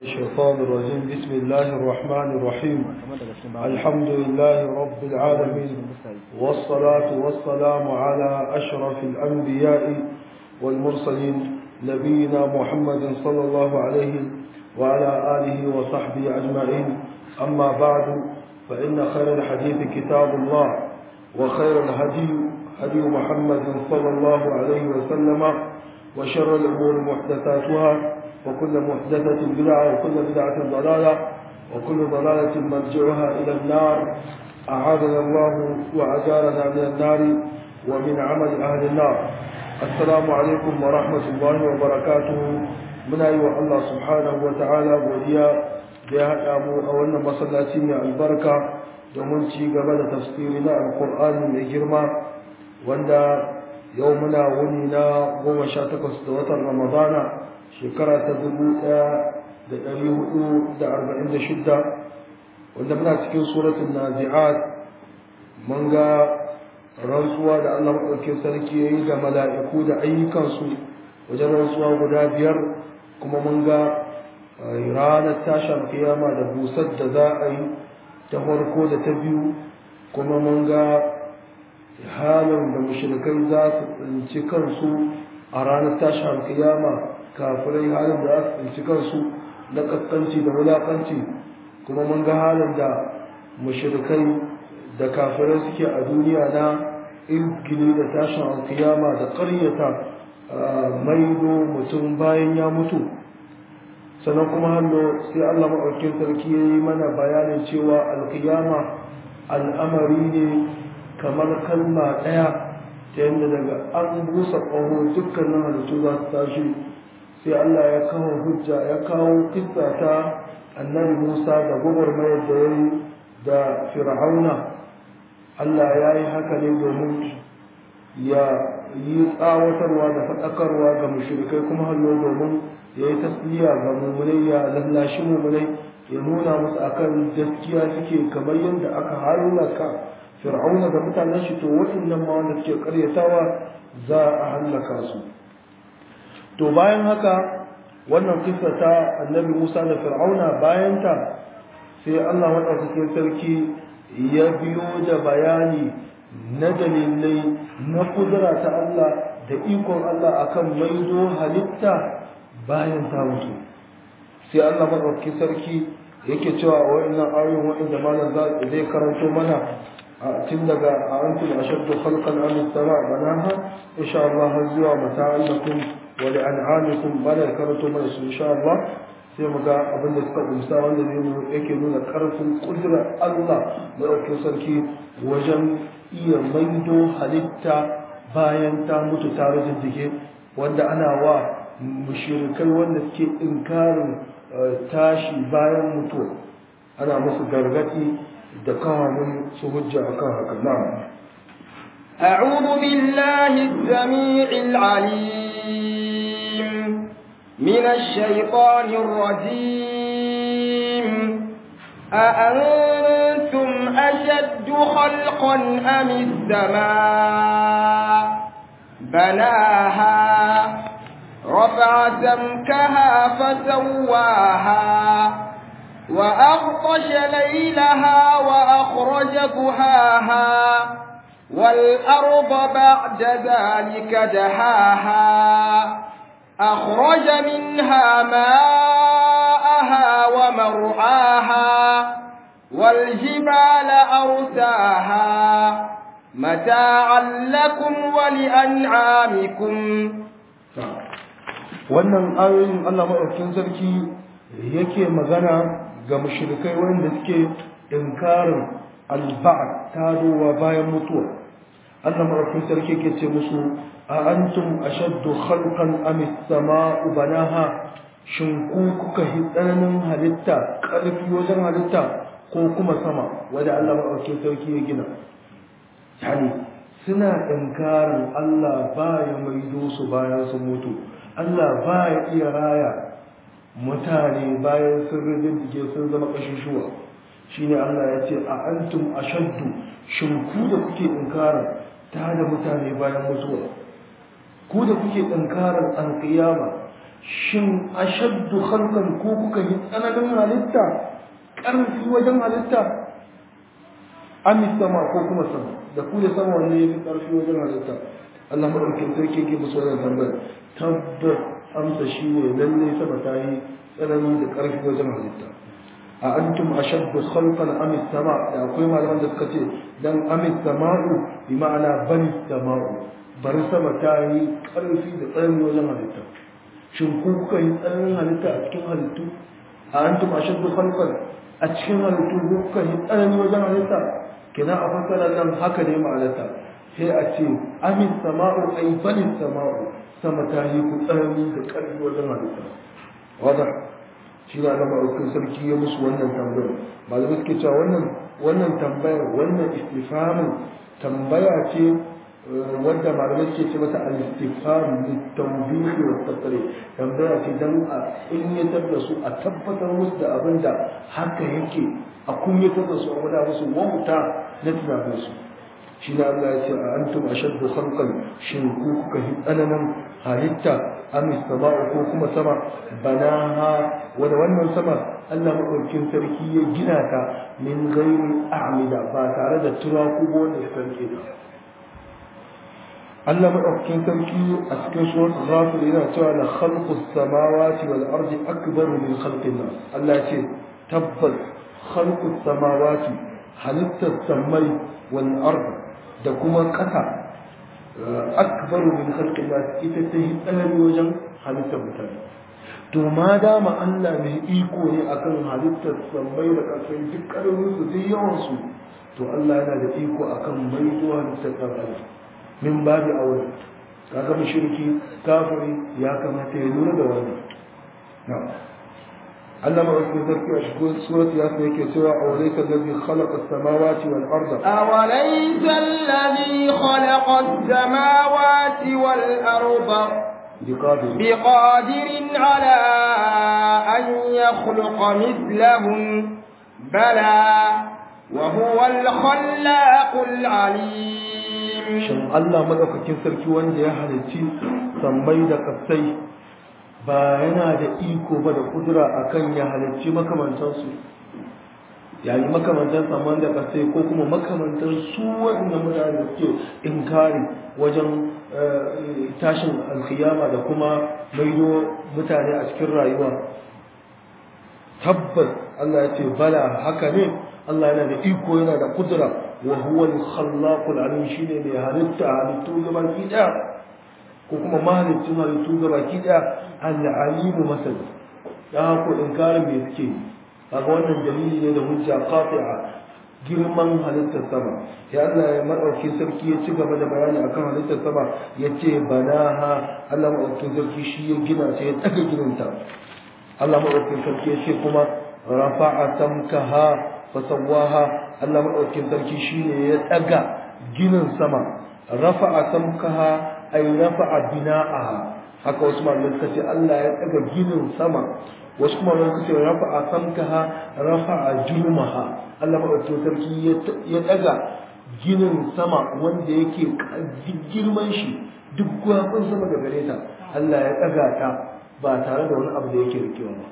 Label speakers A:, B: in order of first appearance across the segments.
A: الشيطان الرجيم بسم الله الرحمن الرحيم الحمد لله رب العالمين والصلاة والسلام على أشرف الأنبياء والمرسلين نبينا محمد صلى الله عليه وعلى آله وصحبه أجمعين أما بعد فإن خير الحديث كتاب الله وخير الهدي هدي محمد صلى الله عليه وسلم وشر الأمور محدثاتها وكل محدثة بدعة وكل بدعة ضلالة وكل ضلالة مرجعها إلى النار أعاذنا الله وأجارنا من النار ومن عمل أهل النار السلام عليكم ورحمة الله وبركاته من أيها الله سبحانه وتعالى وديا بها أبو أولنا مصلاتين البركة domin ci gaba da tafsiri na alkur'ani mai girma wanda yau muna wuni na goma sha takwas da watan ramadana shekara ta dubu ɗaya da ɗari hudu da arba'in da shidda wanda muna cikin suratun nazi'at mun ga rantsuwa da allah maɗaukin sarki ya yi da mala'iku da ayyukansu wajen rantsuwa guda biyar kuma mun ga ranar tashin kiyama da busar da za a yi ta farko da ta biyu kuma mun ga halin da mushrikai za su tsinci kansu a ranar tashin kiyama kafirai halin da za su tsinci kansu na kaskanci da wulakanci kuma mun ga halin da mushrikai da kafirai suke a duniya na ilgini da tashin alkiyama da ƙaryata maido mutum bayan ya mutu sannan kuma hannu sai Allah maɗaukin sarki ya yi mana bayanin cewa alkiyama al'amari ne kamar kalma ɗaya ta yadda daga an busa ƙaho dukkanin halittu za su tashi sai Allah ya kawo hujja ya kawo kissa ta annabi Musa da gwagwarmayar da ya yi da fir'auna Allah ya yi haka ne domin ya yi tsawatarwa da faɗakarwa ga mushrikai kuma hallo domin ya yi tasliya ga mummunai ya lallashi mummunai ya nuna musu akan gaskiya suke kamar yadda aka hallaka fir'auna da mutanen shi to waɗannan ma wanda suke karyatawa za a hallaka su to bayan haka wannan kisa ta annabi musa da fir'auna bayan ta sai allah maɗaukakin sarki ya biyo da bayani na dalilai na kudura ta allah da ikon allah akan maido halitta bayan ta mutu sai allah maɗaukakin sarki yake cewa wa'annan ayoyin wa'anda malam zai karanto mana tun daga a antum ashaddu khalqan am as-sama' banaha insha Allah har zuwa mata'an lakum wa li an'amikum bala karanto mana su insha Allah sai mu ga abin da suka kumsa wanda zai yake nuna karfin kudura Allah madaukakin sarki wajen iya maido halitta bayan ta mutu ta rajin wanda ana wa mushrikai wanda suke inkarin tashi bayan mutuwa ana musu gargadi da kawamin su hujja akan haka na'am
B: أعوذ بالله السميع العليم من الشيطان الرجيم أأنتم أشد خلقا أم السماء بناها رفع سمكها فسواها وأغطش ليلها وأخرج ضحاها والأرض بعد ذلك دهاها أخرج منها ماءها ومرعاها والجبال أرساها متاعا لكم ولأنعامكم
A: wannan ayoyin Allah maɗaukin sarki yake magana ga mushrikai wanda suke inkarin alba'ad tarowa bayan mutuwa Allah maɗaukin sarki yake ce musu a antum ashaddu khalqan am as-sama'u banaha shin ku kuka hi tsananin halitta ƙarfi wajen halitta ko kuma sama wanda Allah maɗaukin sarki ya gina yani suna inkarin Allah baya maido su bayan sun mutu Allah ba ya iya raya mutane bayan sun rijindige sun zama ƙashushuwa shi ne Allah ya ce a antum ashaddu shin ku da kuke inkarar ta da mutane bayan mutuwa ku da kuke inkarar alƙiyama shin ashaddu khalqan ko kuka yi tsananin halitta ƙarfi wajen halitta ami sama ko kuma sama da ku da sama wanne ya fi ƙarfi wajen halitta Allah maɗaukin sarki yake musu wannan tambayar tabbas amsa shi ne lallai sama ta yi tsanani da ƙarfi wajen halitta a antum ashaddu khalqan am sama da akwai malaman da suka ce dan am sama'u bi ma'ana bani sama'u bari sama ta yi ƙarfi da tsanani wajen halitta shin ku kuka yi tsananin halitta a cikin halittu a antum ashaddu khalqan a cikin halittu ku kuka yi tsanani wajen halitta kina a fassara nan haka ne ma'anarta sai a ce amin sama'u ai bani sama'u sama ta yi ku tsanani da ƙarfi wajen halitta wadda shi na da ma'aukin sarki ya musu wannan tambayar ba da suke cewa wannan wannan tambayar wannan istifamin tambaya ce wadda malamai suke ce mata al-istifham litawbihi wa taqrir tambaya ce dan a kunyatar da su a tabbatar musu da abin da haka yake a kunyatar da su a gwada musu wauta na tunanin su shi na Allah ya ce a antum ashaddu khalqan shin ku kuka yi tsananin halitta am sama'u ko kuma sama banaha wanda wannan sama Allah madaukakin sarki ya gina ta min ghairi a'mida ba tare da turaku ko wanda suka rike ta Allah madaukakin sarki a cikin suratul ghafir yana cewa la khalqus samawati wal ardi akbaru min khalqin nas Allah ya ce tabbas khalqus samawati halittar samai wal ardi da kuma ƙasa akbaru min khalqin nas ita ta yi tsanani wajen halittar mutane to ma dama Allah mai iko ne akan halittar sammai da ƙasai duk ƙarfin su duk yawan su to Allah yana da iko akan mai zuwa halittar ɗan adam min babu aure kaga mushriki kafiri ya kamata ya lura da wannan na'am علم اسم ذلك أشكون سورة ياسين كسوى أوليس الذي خلق السماوات والأرض
B: أوليس الذي خلق السماوات والأرض
A: بقادر
B: بقادر على أن يخلق مثلهم بلى وهو الخلاق العليم
A: shin Allah madaukakin sarki wanda ya halicci sammai da kasai ba yana da iko ba da kudura akan ya halicci makamantansu yayi makamantan saman da kasai ko kuma makamantan su waɗanda mutane da suke inkari wajen tashin alkiyama da kuma maido mutane a cikin rayuwa tabbas Allah ya ce bala haka ne Allah yana da iko yana da kudura wa huwa al-khallaqul alim shine mai halitta halittu gaba ki daya ko kuma mahalicin halittu gaba ki daya al-alim masal da ko inkarin me suke kaga wannan dalili ne da hujja qati'a girman halittar sama ya Allah ya madauki sarki ya ci gaba da bayani akan halittar sama yace banaha Allah madauki sarki shi ya gina sai ya daga gininta Allah madauki sarki ya ce kuma rafa'a samkaha fasawaha Allah madaukin sarki shine ya daga ginin sama rafa'a samkaha ay rafa'a bina'aha haka wasu malamai suka ce Allah ya daga ginin sama wasu kuma malamai suka ce rafa'a samkaha rafa'a jumaha Allah madaukin sarki ya daga ginin sama wanda yake girman shi duk gwafin sama da gare ta Allah ya daga ta ba tare da wani abu da yake rikewa ba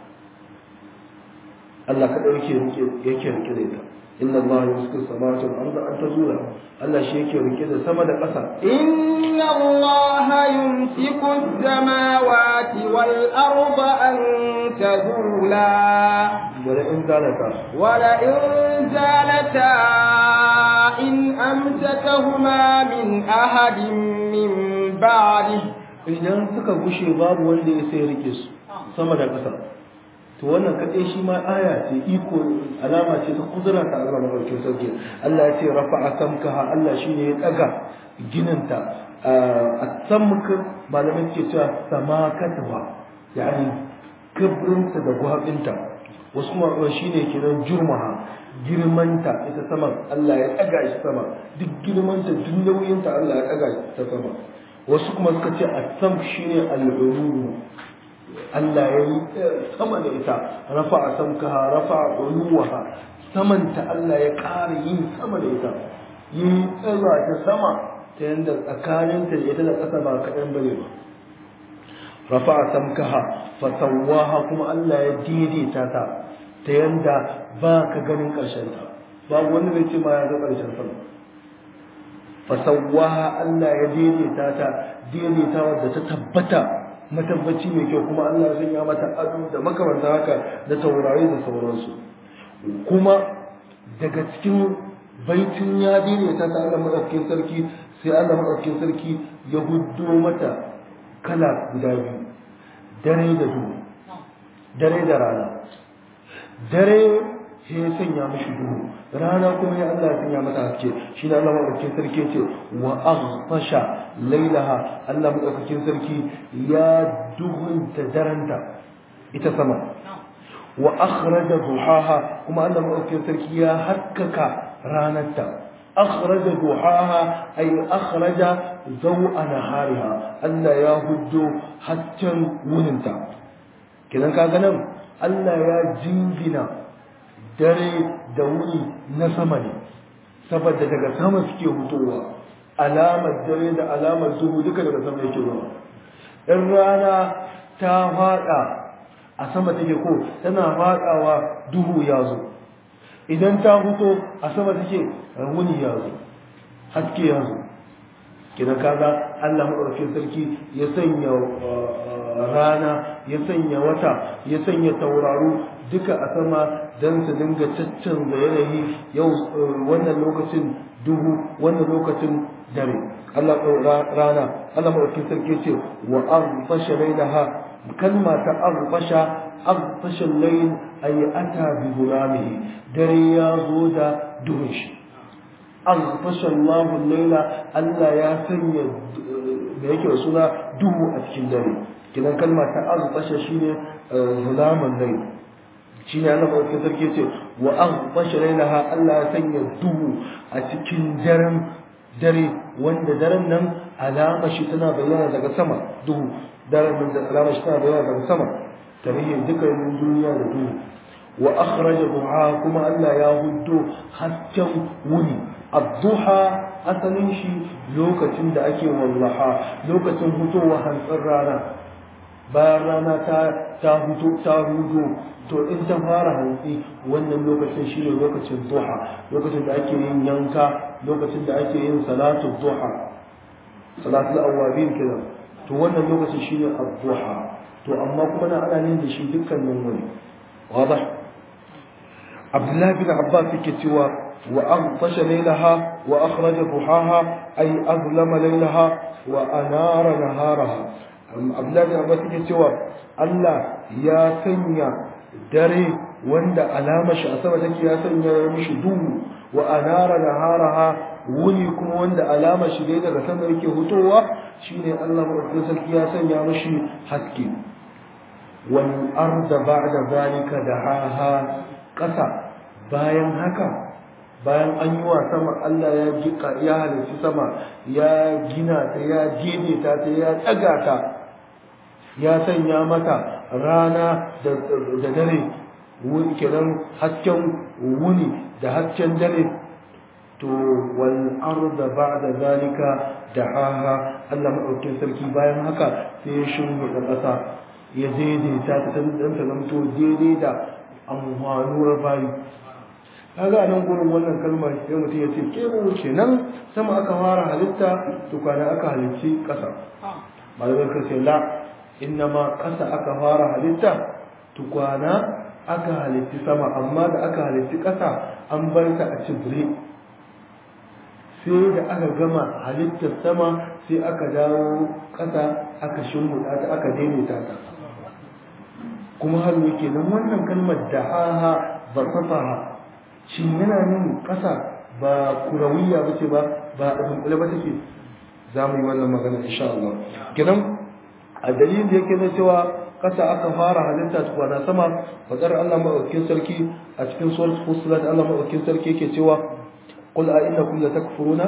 A: Allah kaɗai yake rike yake rike da ita inna Allah yusku samawati wal arda an tazula Allah shi yake rike da sama da ƙasa
B: inna Allah yumsiku as-samawati wal arda an tazula
A: wala in zalata
B: wala in zalata in amsakahuma min ahadin min ba'dihi
A: idan suka gushe babu wanda ya sai rike su sama da ƙasa to wannan kaɗai shi ma aya ce iko alama ce ta kudura ta Allah madaukakin sarki Allah ya ce rafa'a samkaha Allah shine ya daga gininta a samka malamin ke cewa samakatwa yani kabrinta da gwabinta wasu kuma shine kiran jurmaha girmanta ita saman Allah ya daga shi sama duk girmanta duk nauyinta Allah ya daga ta sama wasu kuma suka ce asam shine al'ulu Allah ya yi sama da ita rafa a samkaha rafa a uluwaha samanta Allah ya ƙara yin sama da ita yi tsara ta sama ta yadda tsakaninta da ita da ƙasa ba kaɗan bane ba rafa'a samkaha fasawwaha kuma Allah ya daidaita ta ta yanda ba ka ganin ƙarshen ta babu wanda zai ce ma ya ga ƙarshen sama fasawwaha Allah ya daidaita ta daidaita wadda ta tabbata matabbaci mai kyau kuma Allah ya sanya mata ado da makamanta haka da taurari da sauransu kuma daga cikin baitin ya daidaita ta Allah madaukakin sarki sai Allah madaukakin sarki ya huddo mata kala guda biyu dare da duhu dare da rana dare sai ya sanya mishi duhu rana kuma ya Allah ya sanya mata haske shi ne Allah madaukakin sarki ce wa aghfasha lailaha Allah madaukakin sarki ya duhunta daranta ita sama wa akhraja duhaha kuma Allah madaukakin sarki ya haskaka ranarta akhraja duhaha ay akhraja zaw'a nahariha Allah ya huddo hasken wuninta kidan kaga nan Allah ya jingina dare da wuni na sama ne saboda daga sama suke hutowa alamar dare da alamar duhu duka daga sama yake zuwa in rana ta fada a sama take ko tana fadawa duhu ya zo idan ta huto a sama take wuni ya zo haske ya zo kina kaga Allah madaukakin sarki ya sanya rana ya sanya wata ya sanya tauraro duka a sama don su dinga caccanza yanayi yau wannan lokacin duhu wannan lokacin dare Allah rana Allah madaukakin sarki ce wa arfasha lailaha kalma ta arfasha arfasha layl ay ata bi gulamihi dare ya zo da duhun shi arfasha Allahu layla Allah ya sanya da yake suna duhu a cikin dare kidan kalma ta arfasha shine zulaman layl shine Allah madaukakin sarki ce wa arfasha lailaha Allah ya sanya duhu a cikin daren dare wanda daren nan alama shi tana bayyana daga sama duhu daren nan da alama shi tana bayyana daga sama tarihin dukkanin duniya da duhu wa akhraja duha kuma Allah ya huddo hasken wuni ad-duha asalin shi lokacin da ake wallaha lokacin hutowa hantsin rana bayan rana ta ta huto ta hudo to in ta fara hantsi wannan lokacin shine lokacin duha lokacin da ake yin yanka lokacin da ake yin salatu duha salatul awabin kenan to wannan lokacin shine ad-duha to amma kuma na ana yin da shi dukkanin wani wadah Abdullahi bin Abbas yake cewa wa aghtasha laylaha wa akhraja duhaha ay azlama laylaha wa anara naharaha Abdullahi bin Abbas yake cewa Allah ya sanya dare wanda alama shi a sama take ya sanya mishi duhu wa anara naharaha wuni kuma wanda alama shi dai daga sama yake hutowa shine Allah madaukakin sarki ya sanya mishi haske wal arda ba'da zalika dahaha kasa bayan haka bayan an yi wa sama Allah ya jika ya halarci sama ya gina ta ya gene ta ta ya tsaga ta ya sanya mata rana da dare kenan hasken wuni da hasken dare to wal arda ba'da zalika dahaha Allah madaukakin sarki bayan haka sai ya shimfiɗa ƙasa ya daidaita ta dan ta zamto daidai da amfanuwar bayi kaga a nan gurin wannan kalmar sai mutum ya ce ke mu kenan sama aka fara halitta to kwana aka halicci ƙasa malamai ka ce la innama ƙasa aka fara halitta tukwana aka halitti sama amma da aka halitti ƙasa an bar ta a cibire sai da aka gama halittar sama sai aka dawo ƙasa aka shimmuɗa ta aka daidaita ta kuma har yake nan wannan kalmar da haha ba safaha shi yana nan ƙasa ba kurawiya ba ce ba ba a dunkule ba take za mu yi wannan magana insha Allah kenan a dalilin da yake na cewa kasa aka fara halitta tukwana sama fadar Allah maɗaukin sarki a cikin surat fusilat Allah maɗaukin sarki yake cewa qul a innakum la takfuruna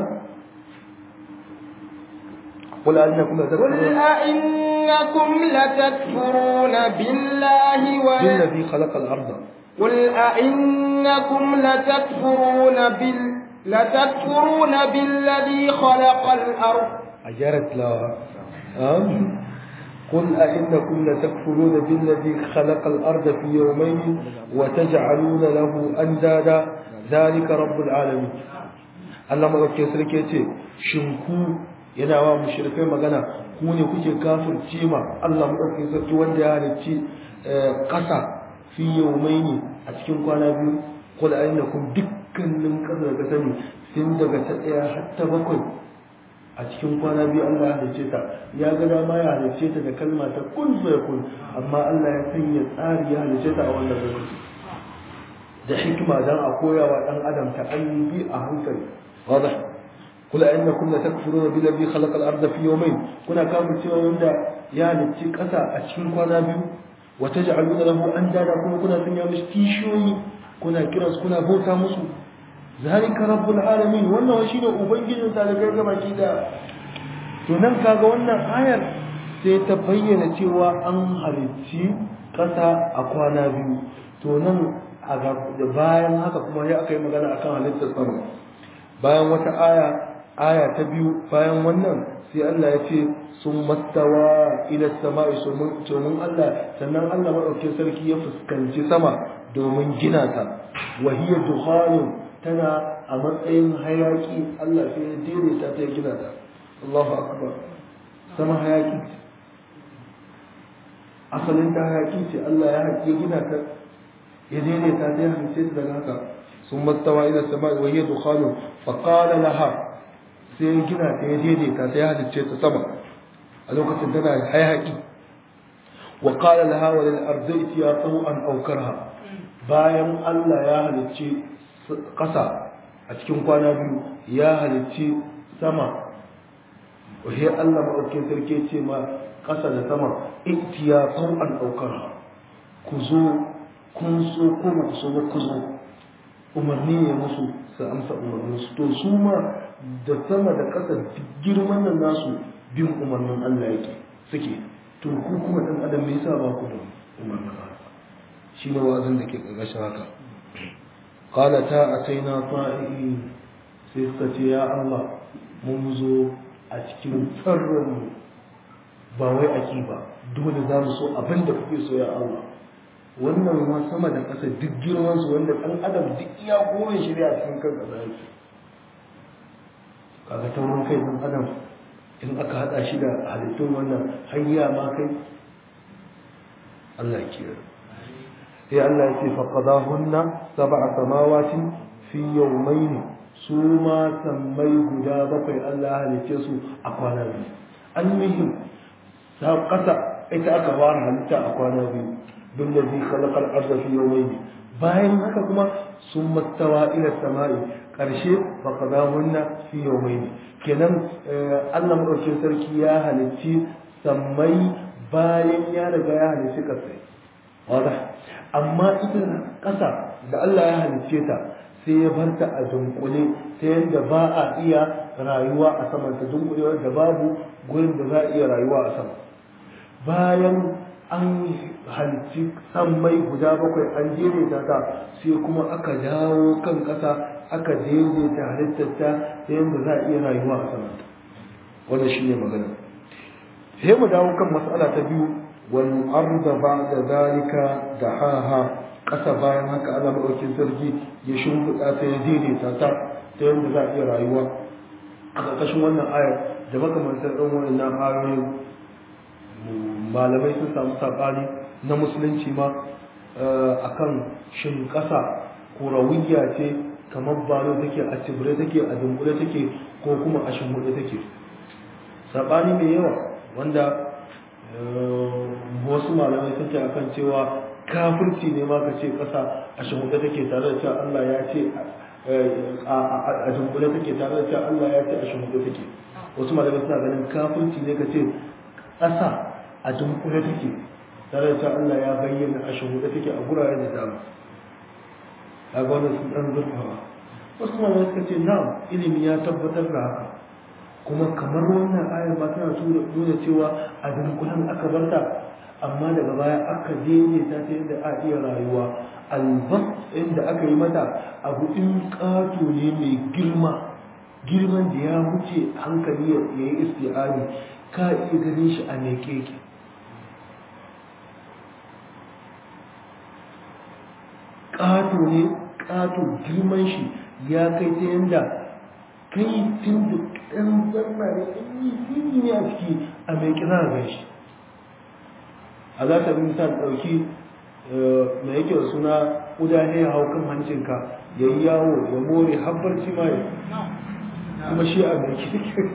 A: qul a innakum la takfuruna
B: قل أئنكم لتكفرون بالله و
A: بالذي خلق الأرض
B: قل أئنكم لتكفرون بال لتكفرون بالذي خلق الأرض
A: أجرت لها أم قل أئنكم لتكفرون بالذي خلق الأرض في يومين وتجعلون له أندادا ذلك رب العالمين Allah madaukakin sarki yace shin ku yana wa mushrikai magana ku ne kuke kafirce ma Allah madaukakin sarki wanda ya halicci ƙasa fi yawmaini a cikin kwana biyu qul ainakum dukkanin ƙasa da sani tun daga ta ɗaya har ta bakwai a cikin kwana biyu Allah ya halicce ta ya ga dama ya halicce ta da kalma ta kun fa kun amma Allah ya sanya tsari ya halicce ta a wannan lokaci da hikima dan a koyawa dan adam ta bi a hankali واضح قل انكم لتكفرون بالذي خلق الارض في يومين كنا كافر cewa wanda ya halicci kasa a cikin kwana biyu wa taj'aluna lahu andada kuma kuna sanya mishi kishiyoyi kuna kiransu kuna bauta musu zalika rabbul alamin wannan shi ne ubangijin talakai ga baki da to nan kaga wannan ayar sai ta bayyana cewa an halicci kasa a kwana biyu to nan a bayan haka kuma ya aka yi magana akan halittar sama bayan wata aya aya ta biyu bayan wannan sai Allah ya ce sun mastawa ila sama'i domin Allah sannan Allah maɗaukin sarki ya fuskanci sama domin gina ta wahiyar dukhanin tana a matsayin hayaki Allah sai ya daidaita ta ya gina ta Allahu akbar sama hayaki asalin ta hayaki ce Allah ya haƙi gina ta ya daidaita ta ya halice ta daga haka ثم استوى إلى السماء وهي دخان فقال لها sai gina ta ya daidaita ta ya halicce ta sama a lokacin tana hayaki wa qala laha wa lil ardi itiya taw'an aw karha bayan Allah ya halicce kasa a cikin kwana biyu ya halicce sama wa he Allah madaukakin sarki ce ma kasa da sama itiya taw'an aw karha ku zo kun so ko ba ku so ba ku zo umarni ne musu su amsa umarnin su to su ma da sama da ƙasa girman nan nasu bin umarnin Allah yake suke to ku kuma dan adam me yasa ba ku da umarnin Allah shi ne wazin da ke ƙarƙashin haka qala ta ataina ta'i sai suka ce ya Allah mun zo a cikin tsarran mu ba wai aki ba dole za mu so abin da kuke so ya Allah wannan ruwa sama da ƙasa duk girman su wanda ɗan adam duk iya gorin shirya a cikin kan ƙasa yake kaga taurin kai ɗan adam in aka haɗa shi da halittun wannan hanya ma kai Allah ya kiyar sai Allah ya ce faqadahunna sab'a samawati fi yawmayn su ma sammai guda bakwai Allah ya halicce su a kwana biyu almihim ta ƙasa ita aka fara halitta a kwana biyu بالذي خلق الأرض في يومين bayan haka kuma sun mastawa ila sama'i ƙarshe faƙadahunna fi yawmaini kenan Allah madaukakin sarki ya halicci sammai bayan ya riga ya halicci ƙasai wada amma ita ƙasa da Allah ya halicce ta sai ya bar ta a dunkule ta yadda ba a iya rayuwa a saman ta dunkule da babu gurin da za a iya rayuwa a sama bayan an halitti sammai guda bakwai an daidaita ta sai kuma aka dawo kan ƙasa aka daidaita halittarta ta yadda za a iya rayuwa a sama wannan shi ne magana sai mu dawo kan matsala ta biyu wal arda ba'da zalika dahaha ƙasa bayan haka Allah madaukin sarki ya shimfiɗa ta ya daidaita ta ta yadda za a iya rayuwa a ƙarƙashin wannan ayar da makamantar ɗan wannan ayoyin malamai sun samu saɓani na musulunci ma akan shin ƙasa kurawiyya ce kamar balo take a cibire take a dunkule take ko kuma a shimbuɗe take saɓani mai yawa wanda wasu malamai sun ce akan cewa kafirci ne ma ka ce ƙasa a shimbuɗe take tare da cewa Allah ya ce a dunkule take tare da cewa Allah ya ce a shimbuɗe take wasu malamai suna ganin kafirci ne ka ce ƙasa a dunkule take tare da Allah ya bayyana a shahuda take a gurare da dama a gwada sun ɗan zurfawa wasu malamai suka ce na ilimi ya tabbatar da haka kuma kamar wannan ayar ba tana nuna cewa a dunkulen aka barta amma daga baya aka daidaita ta yadda a iya rayuwa albas inda aka yi mata abu in ƙato ne mai girma girman da ya wuce hankali ya yi isti'ani ka iya ganin shi a mai keke ƙato ne ƙato girman shi ya kai ta yanda kai tun da ɗan zanna ne ɗan yi fili ne a ciki a mai kira ga shi a za ta bi misal ɗauki mai yake da suna ƙuda ne ya hau kan hancinka ya yi yawo ya more habbar ma ya kuma shi a mai kira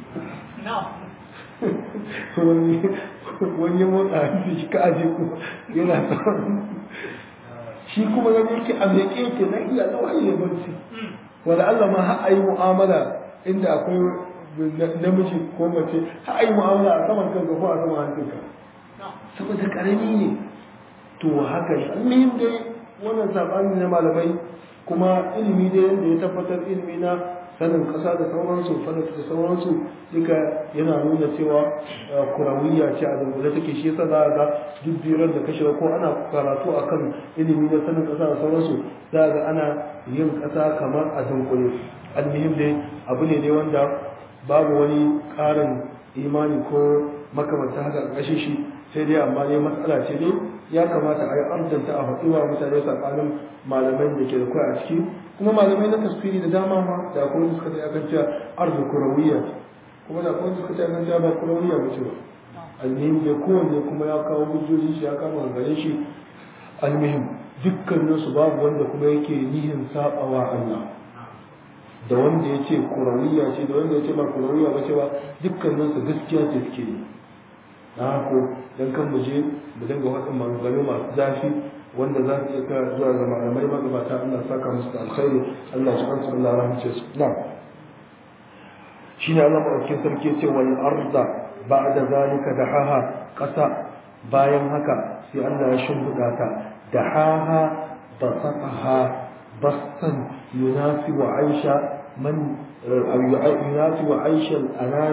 A: wani motsa hanci shi ka aje ku yana tsawon shi kuma gani yake a mai keke na iya zuwa iya barci wanda Allah ma har ayi mu'amala inda akwai namiji ko mace har ayi mu'amala a saman kanka ko a saman hancinka saboda karami ne to haka ne almuhim dai wannan sabani na malamai kuma ilimi dai yadda ya tabbatar ilimi na sanin kasa da sauransu falata da sauransu duka yana nuna cewa kurawiyya ce a dangane take shi yasa za a ga duk biran da kashe ko ana karatu akan ilimi na sanin kasa da sauransu za a ga ana yin kasa kamar a dunkule almuhim dai abu ne dai wanda babu wani karin imani ko makamanta haka ƙarshe shi sai dai amma dai matsala ce dai ya kamata a yi amsanta a faɗi wa mutane tsakanin malaman da ke da kwai a ciki kuma malamai na tasfiri da dama ma da akwai wanda suka ta akan cewa arzu kurawiyya kuma da akwai wanda suka ta akan cewa ba kurawiyya ba ce ba almihim da kowanne kuma ya kawo hujjojin shi ya kama gare shi almihim dukkanin su babu wanda kuma yake nihin sabawa Allah da wanda ya ce kurawiyya ce da wanda ya ce ba kurawiyya ba ce ba dukkanin su gaskiya ce suke yi na hako dan kan mu je mu dinga waɗin maganganu masu zafi wanda za su iya kira zuwa ga malamai magabata Allah saka musu da alkhairi Allah su kansu Allah rahmace su na shine Allah madaukakin sarki ya ce wal arda ba'da zalika dahaha ƙasa bayan haka sai Allah ya shimfiɗa ta dahaha basataha bastan yunasibu aisha man يناسب عيش الأنام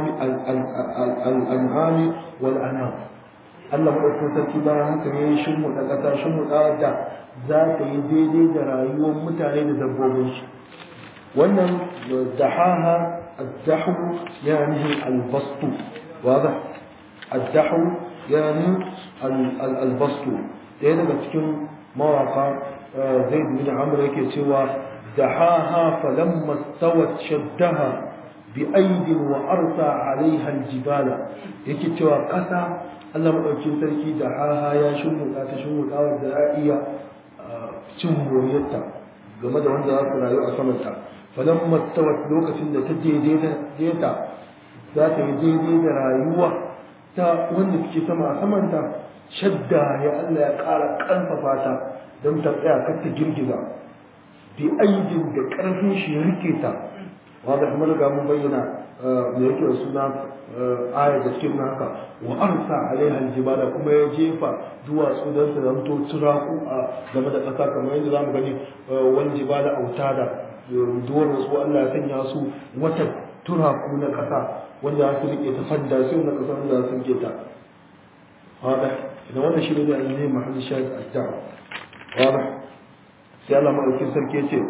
A: الأنعام والأنام Allah maɗaukin sarki bayan haka ne shin da ƙasa shin da za ta yi daidai da rayuwar mutane da dabbobin shi wannan dahaha addahu yani albastu wadah addahu yani albastu ɗaya daga cikin mawaka zaid bin amr yake cewa dahaha falamma stawat shaddaha bi aidin wa arsa alaiha aljibala yake cewa ƙasa Allah maɗaukin sarki da haha ya shimmuɗa ta shimmuɗa wadda za a iya cin moriyarta game da wanda za su rayu a samanta falan mastawat lokacin da ta daidaita za ta yi daidai da rayuwa ta wanda suke sama a samanta shadda ya Allah ya ƙara ƙarfafa ta don ta tsaya kar ta girgiza bi aidin da ƙarfin shi ya rike ta wanda kuma riga mun bayyana da yake da suna ayar da cikin haka wa arsa alaiha aljibala kuma ya jefa duwatsu don su zanto turaku a game da ƙasa kamar yadda zamu gani wani jibala autada duwar wasu Allah ya sanya su wata turaku na ƙasa wanda ya su rike ta fadda sai na ƙasa wanda ya su rike ta wada idan wannan shi ne ne mahallin shahid addawa wada sai Allah madaukin sarki ya ce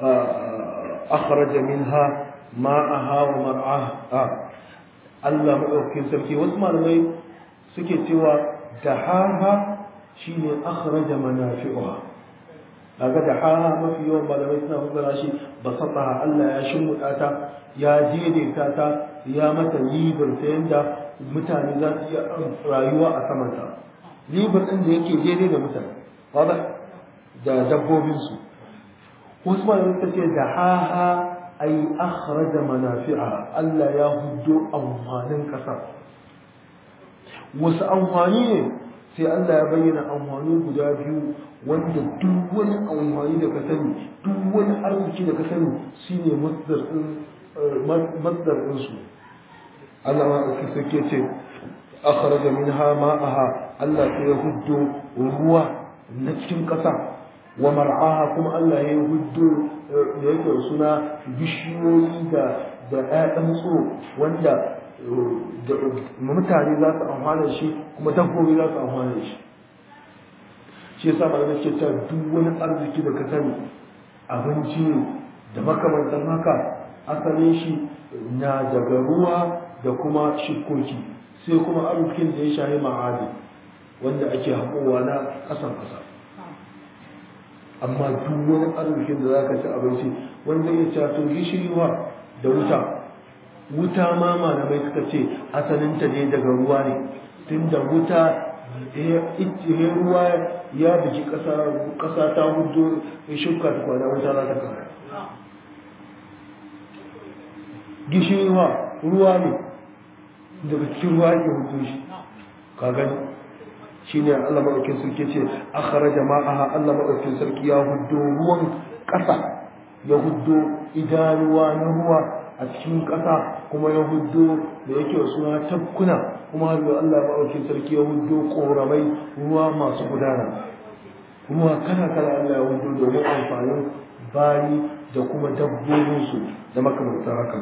A: akhraja minha ma'aha wa mar'aha Allah maɗaukakin sarki wasu malamai suke cewa dahaha shine akhraja manafi'uha kaga dahaha mafi yawan malamai suna fassara shi basataha Allah ya shimmuɗa ta ya daidaita ta ya mata libar ta yanda mutane za su iya rayuwa a samanta libar ɗin da yake daidai da mutane wadda da dabbobinsu wasu malamai suka ce dahaha ay akhraja manafi'a Allah ya huddo amfanin ƙasa wasu amfani ne sai Allah ya bayyana amfani guda biyu wanda duk wani amfani da ka sani duk wani arziki da ka sani shine masdar din masdar din su Allah ma aka sake ce akhraja minha ma'aha Allah sai ya huddo ruwa na cikin ƙasa wa mar'aha kuma Allah ya huddo da yake suna bishiyoyi da da ƴaƴan tsoro wanda mutane za su amfana shi kuma dabbobi za su amfana shi shi yasa malamai ke cewa duk wani arziki da ka sani abinci ne da makamantan haka asalin shi na daga ruwa da kuma shikoki sai kuma arzikin da ya shahi ma'adi wanda ake haƙowa na ƙasan ƙasa amma duk wani arzikin da za ka ci abinci wanda ya ce to gishiriwa da wuta wuta ma malamai suka ce asalinta ne daga ruwa ne tunda wuta ya ruwa ya biji ƙasa ta hudu ya shuka ta kwana wuta za ta kara gishiriwa ruwa ne daga cikin ruwa ke hudu shi ka gani shi ne allah maɗaukin sarki ce akhara jama'aha allah maɗaukin sarki ya hudu ruwan ƙasa ya hudu idanuwa na ruwa a cikin ƙasa kuma ya hudu da yake suna tabkuna kuma har da Allah maɗauki sarki ya hudu ƙoramai ruwa masu gudana ruwa kala kala Allah ya hudu domin amfanin bayi da kuma dabbobinsu da makamantar haka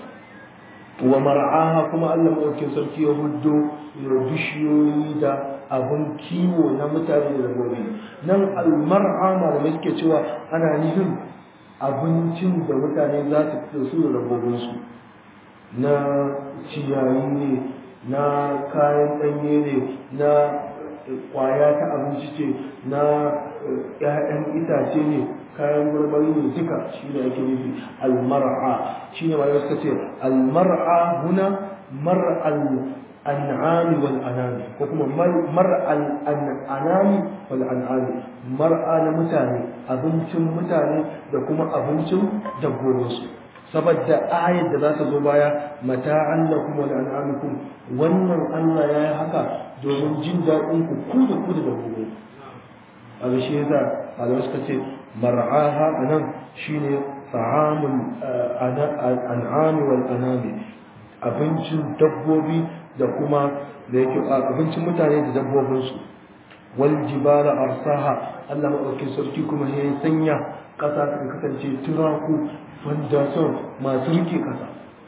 A: wa mar'aha kuma Allah maɗauki sarki ya hudu bishiyoyi da abin kiwo na mutane da dabbobi nan almar'a malamai suke cewa ana nufin abincin da mutane za su fito su da dabbobinsu na ciyayi ne na kayan ɗanye ne na ƙwaya ta abinci ce na ‘ya'yan itace ne kayan marmari ne duka shi ne ake nufi almar'a shi ne malamai suka ce almar'a huna mar'al an'ami wal anami ko kuma mar'al an'ami wal an'ami mar'a na mutane abincin mutane da kuma abincin dabbobinsu saboda ayar da za ta zo baya mata'an lakum wa an'amikum wannan Allah ya yi haka domin jin daɗin ku ku da ku da dabbobi a shi yasa Allah suka ce mar'aha anan shine ta'amul an'ami wal anami abincin dabbobi da kuma da yake abincin mutane da dabbobinsu wal jibala arsaha Allah madaukakin sarki kuma ya sanya ƙasa ta kasance turaku wanda son masu rike ƙasa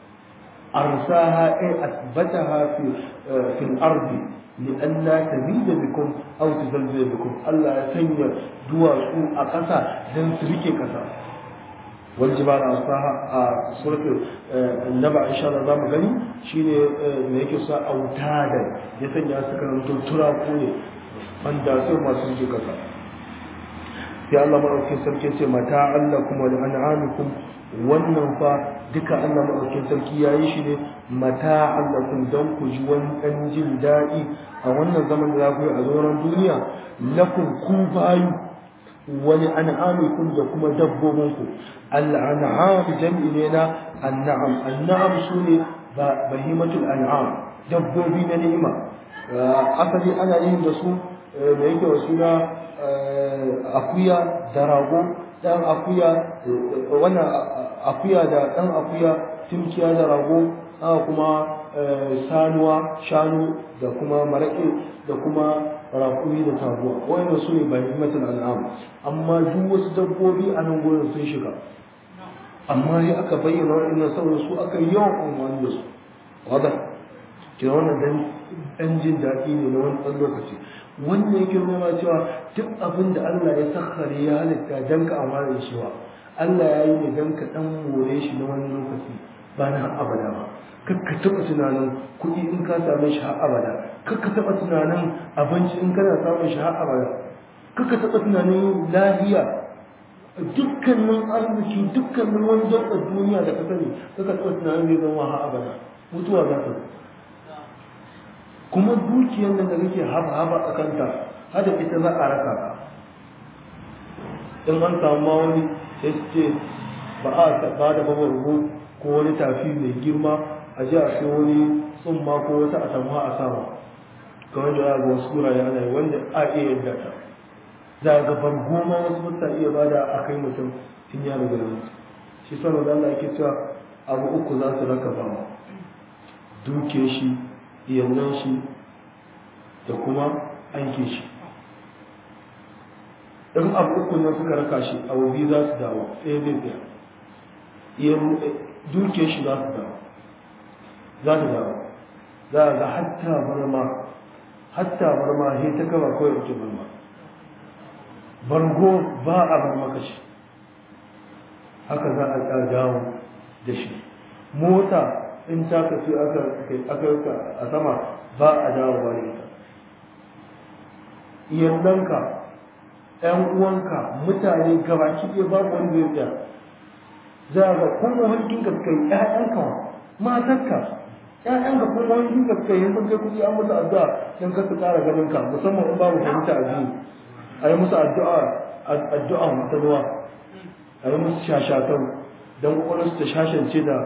A: arsaha ay asbataha fi fil ardi لئلا تزيد بكم او تزلزل بكم الله ya sanya duwatsu a ƙasa don su rike ƙasa والجبال أرساها سورة النبع إن شاء الله زام غني شيني ميكي سا أوتادا يسن يا سكن أنتم ترى كوني فاندا سو ما سنجي كذا يا الله مرحبا سركي سي متاعا لكم ولأنعامكم wannan fa duka Allah maɗaukin sarki ya yi shi ne mata allakun don ku ji wani ɗan jin daɗi a wannan zaman da za ku yi a zauren duniya lakun ku bayu wani an'amikum da kuma dabbobinku al'an'am jam'i ne na an'am an'am su ne bahimatul an'am dabbobi na ni'ima asali ana yin da su da yake wasu na akuya da rago dan akuya wannan akuya da dan akuya timkiya da rago haka kuma sanuwa shanu da kuma maraƙi da kuma raƙumi da taguwa wannan su ne bahimatul an'am amma duk wasu dabbobi a nan gurin sun shiga amma sai aka bayyana wa'annan saboda su aka yawan umarni da su wadda ke wannan dan dan jin daɗi ne na wani ɗan lokaci wannan yake nuna cewa duk abin da Allah ya sakhare ya halitta dan ka amana da shi wa Allah ya yi ne dan ka dan more shi na wani lokaci ba na abada ba kakka taɓa tunanin kuɗi in ka same shi har abada kakka taɓa tunanin abinci in kana samun shi har abada kakka taɓa tunanin lahiya dukkanin arziki dukkanin wani dabbar duniya da ka sani kakka taɓa tunanin zai zama har abada mutuwa za ta kuma dukiyar nan da kake haba-haba a kanta hada ita za a raka ka in an samu ma wani sai su ce ba a ba da babargo ko wani tafi mai girma a ji a sai wani tsumma ko wata a samu a sama kamar da ga wasu wurare ana yi wanda a iya yadda ta za ga bargo ma wasu mutta iya ba da a kai mutum in ya riga mutu shi sama da Allah yake cewa abu uku za su raka ba duke shi iyalan shi da kuma aiki shi in abu uku nan suka raka shi abu biyu za su dawo ɗaya zai tsaya duke shi za su dawo za su dawo za a ga hatta barma hatta barma he ta kama kawai ake barma bargo ba a barma kashi haka za a dawo da shi mota in ta kafi aka a sama ba a dawo ba ita iyalanka ƴan uwanka mutane gabaki ɗaya babu wanda zai tsaya za ga kuma hankin ka kai ƴaƴanka matarka ƴaƴanka kuma hankin ka kai yanzu kai kuɗi an musu addu'a dan ka su ƙara ganin ka musamman in babu fahimta a biyu a yi musu addu'a addu'a ta ruwa a yi musu shashatan don kwakwalwarsu ta shashance da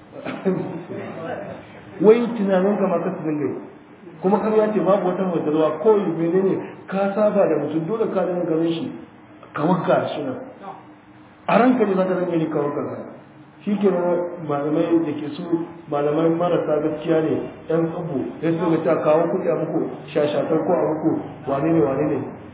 A: wai tunanin ka ma ka su dinga kuma kan ya ce babu wata majalwa kawai menene ka saba da mutum dole ka dinga ganin shi ka wanka shi nan a ranka ne za ka dinga ni ka wanka ka shi ke malamai da ke su malamai marasa gaskiya ne yan tsubu ya su ga ta kawo kuɗi a muku shashatar ko a muku wane ne wane ne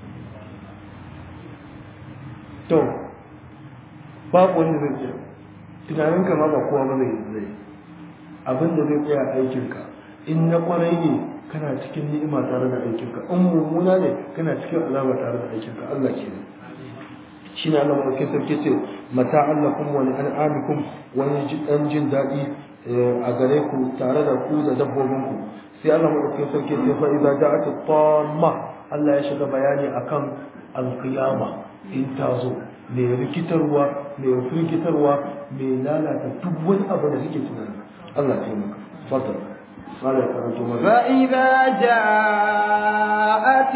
A: to babu wanda zai tsaya tunaninka ma ba kowa ba zai zai abin da zai tsaya aikinka in na kwarai ne kana cikin ni'ima tare da aikinka in mummuna ne kana cikin azaba tare da aikinka Allah ke ne shi ne Allah maɗauki sarki ce mata allakum wani an'amikum wani ɗan jin daɗi a gare ku tare da ku da dabbobinku sai Allah maɗauki sarki ce fa idza ja'at tamma Allah ya shiga bayani akan alqiyama in ta zo mai rikitarwa mai firgitarwa mai lalata duk wani abu da suke tunani Allah ta yi maka fadar قال
B: فإذا جاءت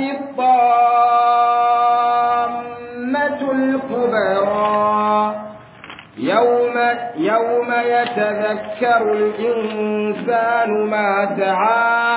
B: الطامة الكبرى يوم يوم يتذكر الإنسان ما سعى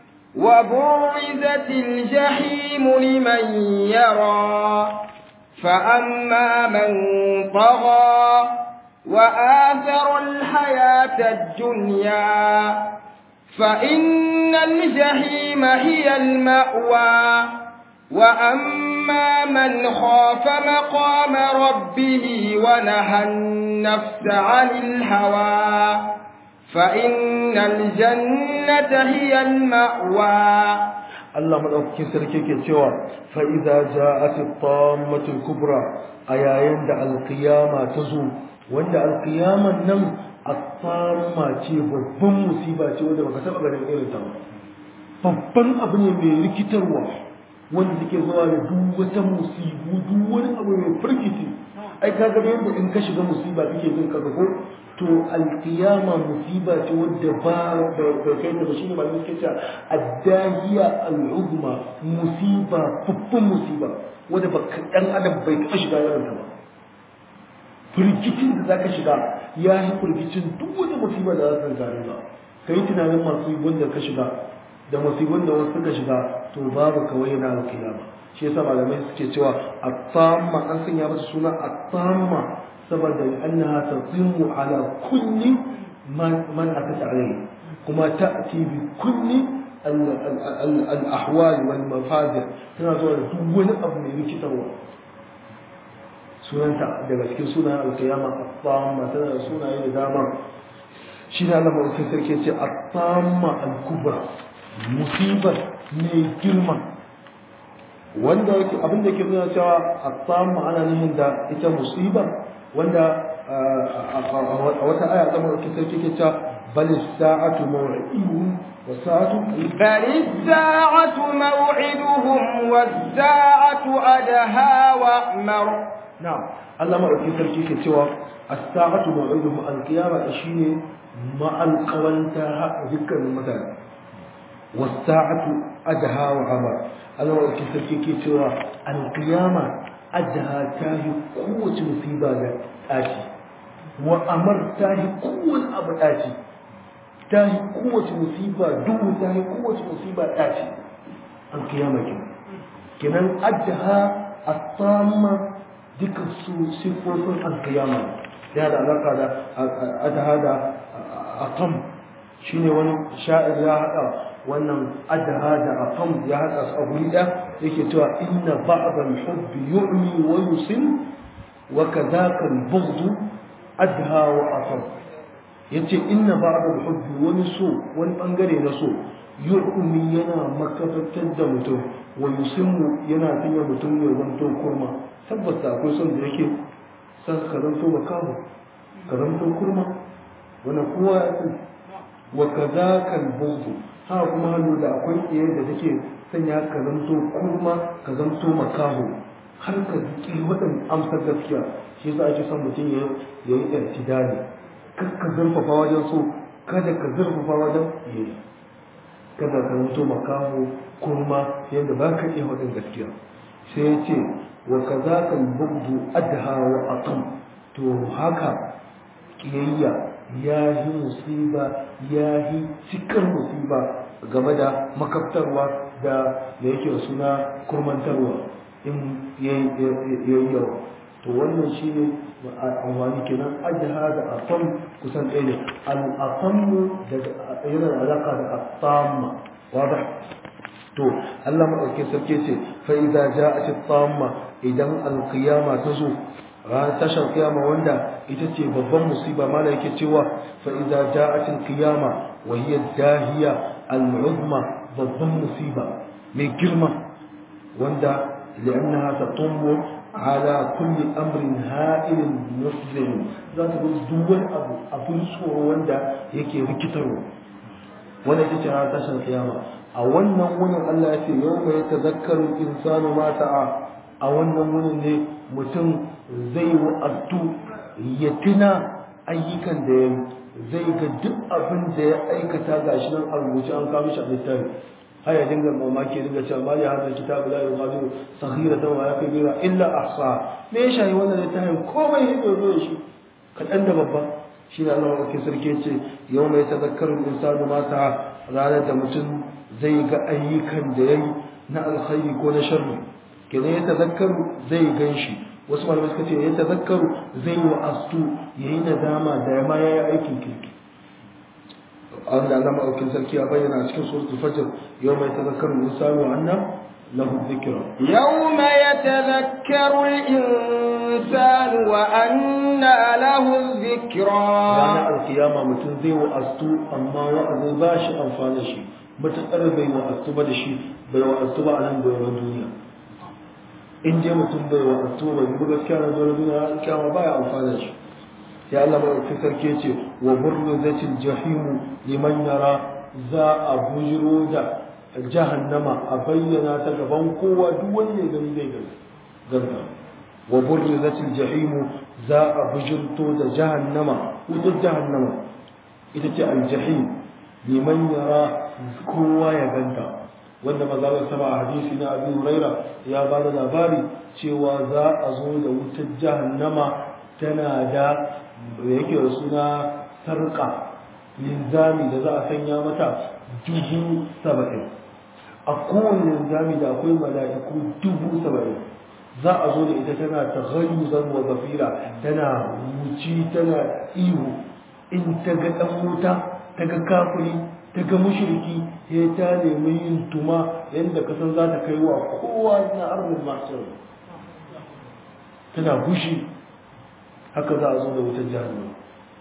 B: وبرزت الجحيم لمن يرى فأما من طغى وآثر الحياة الدنيا فإن الجحيم هي المأوى وأما من خاف مقام ربه ونهى النفس عن الهوى فإن الجنة هي المأوى
A: Allah madaukakin sarki ke cewa fa idza ja'at at-tammatu kubra a yayin da alqiyama ta zo wanda alqiyaman nan at-tamma ce babban musiba ce wanda baka taba ganin irin ta ba babban abu ne mai rikitarwa wanda take zuwa da duk wata musibu duk wani abu mai firgici ai kaga da yadda in ka shiga musiba kake jin kaga ko to alkiyama musiba ce wadda ba ba kai ta ba shine ba suke cewa addahiya al'uzma musiba babban musiba wadda ba dan adam bai taɓa shiga irin ta ba firgicin da zaka shiga ya yi firgicin duk wani musiba da za ta zare ba kai tunanin masu wanda ka shiga da musibin da wasu suka shiga to babu kawai na alkiyama shi yasa malamai suke cewa at-tamma an sanya masa suna at-tamma saboda annaha tatimu ala kulli man man atata alayhi kuma ta'ti bi kulli al-ahwal wal mafadir tana zuwa da duk wani abu mai rikitarwa sunanta daga cikin sunayen alkiyama at-tamma tana da sunaye da dama shi ne Allah mai sarki ce at-tamma al-kubra musibar mai girma wanda yake abin da ke nuna cewa at-tamma ana nufin da ita musiba wanda a wata aya ta mai sarki ke cewa bal sa'atu maw'iduhum wa sa'atu
B: بل الساعة موعدهم والساعة أدهى وأمر
A: na'am Allah madaukakin sarki ke cewa as-sa'atu maw'iduhum al-qiyama shine ma'alqawanta dukkan mutane was-sa'atu adha wa amar Allah madaukakin sarki ke cewa al-qiyama adha tahi kowace musiba da tashi wa amar tahi kowace abu tashi tahi kowace musiba duhu tahi kowace musiba tashi al-qiyama kenan kenan adha at-tamma duka su siffofin alkiyama ya da alaka da adaha da atam shine wani sha'ir ya haɗa wannan adaha da atam ya haɗa su a guri ɗaya yake cewa inna ba'd al-hubb yu'mi wa yusim wa kadhaka al-bughd adha wa atam yace inna ba'd al-hubb wani so wani bangare na so yu'mi yana makafatar da mutum wa yusimmu yana sanya mutum ya zanto kurma tabbata akwai son da yake san ka zanto makamu ka zanto kurma wani kowa ya san wa kadhaka al-bughd ha kuma hannu da akwai iyayen da take sanya ka zanto kurma ka zanto makamu har ka ƙi waɗin amsar gaskiya shi yasa ake son mutum ya yi irtidali kar ka zurfafa wajen so kada ka zurfafa wajen yi kada ka mutu makaho kurma yadda ba ka iya waɗin gaskiya sai ya ce wa ka za ka bugdu adha wa atam to haka ƙiyayya ya yi musiba ya yi cikar musiba game da makaftarwa da da yake da suna kurmantarwa in yayi yawa to wannan shi ne amfani kenan adha da atam kusan ɗaya ne al-atam yana da alaka da atamma wadah to Allah madauke sarki ce fa idza ja'at at-tamma idan al-qiyama ta zo ran tashar kiyama wanda ita ce babban musiba mala yake cewa fa idza ja'at al-qiyama wa hiya dahiya al-uzma babban musiba mai girma wanda لأنها تطم على كل أمر هائل مسلم ذات دول أبو أبو الصور وندا يكي ركترو ولا تتعى تشر القيامة أولا ونن الله يتي يوم يتذكر الإنسان ما سعى أولا ونن متن زي وأبتو يتنا أيكا دين zai ga duk abin da ya aikata gashi nan a rubuce an kawo shi a littafi haya dinga mamaki dinga cewa mali hadal kitabu la yughadiru saghiratan wa kabira illa ahsa me ya shayi wannan littafin komai hido zo shi kadan da babba shi ne Allah wake sarki ce yau mai tazakkaru insanu ma sa'a ranar da mutum zai ga ayyukan da yayi na alkhairi ko na sharri kenan ya tazakkaru zai ganshi wasu malamai suka ce ya tazakkaru zai wa astu yayi nadama da ma yayi aikin kirki Allah Allah maɗaukin sarki ya bayyana a cikin suratul fajr yawma yatadhakkaru al-insanu wa anna lahu dhikra
B: yawma yatadhakkaru al-insanu wa anna lahu dhikra
A: ranar alkiyama mutum zai wa astu amma wa'azi ba shi amfani shi matuƙar bai wa astu ba da shi bai wa astu ba a nan doron duniya in dai mutum bai wa astu ba bai gaskiya na doron duniya alkiyama ba ya amfani shi ya Allah maɗauki sarki ce wa burzatil jahimu liman yara za a bujiro da jahannama a bayyana ta gaban kowa duk wanda ya gani zai gani ganta wa burzatil jahimu za a bujirto da jahannama wutar jahannama ita ce aljahim liman yara kowa ya ganta wanda maza sama a hadisi na abu huraira ya ba da labari cewa za a zo da wutar jahannama tana da da yake da suna sarƙa linzami da za a sanya mata dubu saba'in a kowane linzami da akwai mala'iku dubu saba'in za a zo da ita tana ta zan wa zafira tana wuci tana ihu in ta ga ɗan wuta ta ga kafiri ta ga mushriki ya ta nemi yin tuma yadda kasan za ta kai wa kowa na arzikin masu tana gushi haka za a zo da wutar jahannama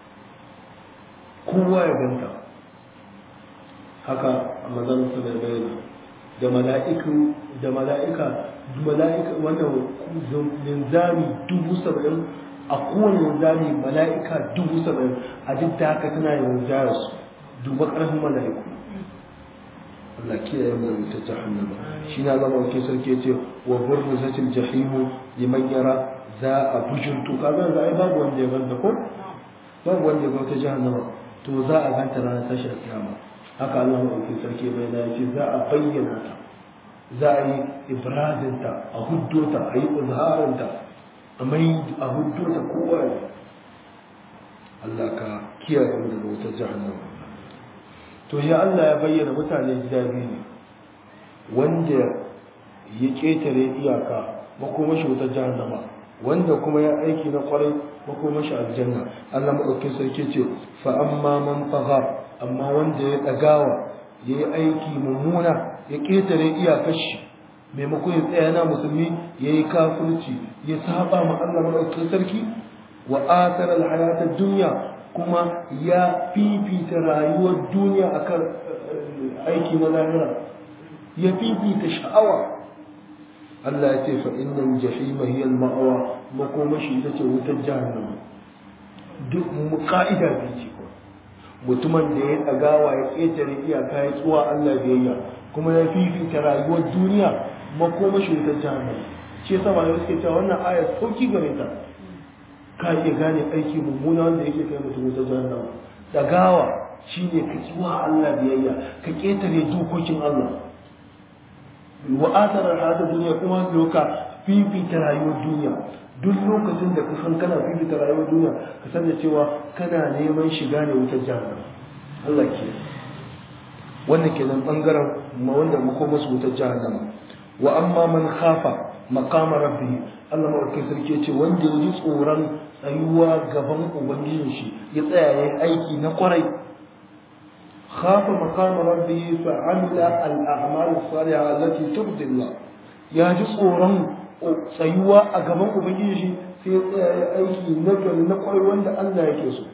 A: kowa ya ganta haka a mazan su da bayyana da mala'iku da mala'ika mala'ika wannan linzami dubu saba'in a kowane linzami mala'ika dubu saba'in a duk da haka tana yin rinjayar su duba ƙarfin mala'iku Allah kiyaye mu da wutar jahannama shi na zama wakil sarki ce wa burzatil jahimu liman yara za a bujurtu kaga za a yi babu wanda ya ganta ko babu wanda ya ganta jahannama to za a ganta ranar tashar kiyama haka Allah maɗauki sarki bai na yace za a bayyana ta za a yi ibradinta a huddota a yi izharinta a mai a huddota kowa ne Allah ka kiyaye mu daga wutar jahannama to ya Allah ya bayyana mutane gida biyu ne wanda ya ƙetare iyaka makomashi wutar jahannama wanda kuma ya aiki na kwarai makomashi aljanna Allah maɗaukin sarki ce fa amma man tagha amma wanda ya ɗagawa ya yi aiki mummuna ya ƙetare iyakar shi maimakon ya tsaya na musulmi ya yi kafirci ya saba ma Allah maɗaukin sarki wa athara alhayata dunya kuma ya fifita rayuwar duniya akan aiki na lahira ya fifita sha'awa Allah ya ce fa innal jahima hiya al-ma'wa makomashi ita ce wutar jahannama duk mu ka'ida bi ce mutumin da ya dagawa ya ketare iyaka ya tsuwa Allah biyayya kuma ya fifita rayuwar duniya makomashi wutar jahannama shi yasa malamai suke cewa wannan aya sauki gare ta ka iya gane aiki mummuna wanda yake kai mutum wuta jahannama dagawa shine ka ki wa Allah biyayya ka ketare dokokin Allah wa athara hada duniya kuma loka fifita rayuwar duniya duk lokacin da ka san kana fifita rayuwar duniya ka san da cewa kana neman shiga ne wutar jahannama Allah ke wannan kenan bangaren wanda makoma su wutar jahannama wa amma man khafa maqama rabbih Allah madaukakin sarki ce wanda ya ji tsoron tsayuwa gaban ubangijin shi ya tsaya yayin aiki na kwarai khafa maqama rabbih fa amila al a'mal as-salihah allati turdi Allah ya ji tsoron tsayuwa a gaban ubangiji shi sai ya tsaya yayin aiki na gari na kwarai wanda Allah yake so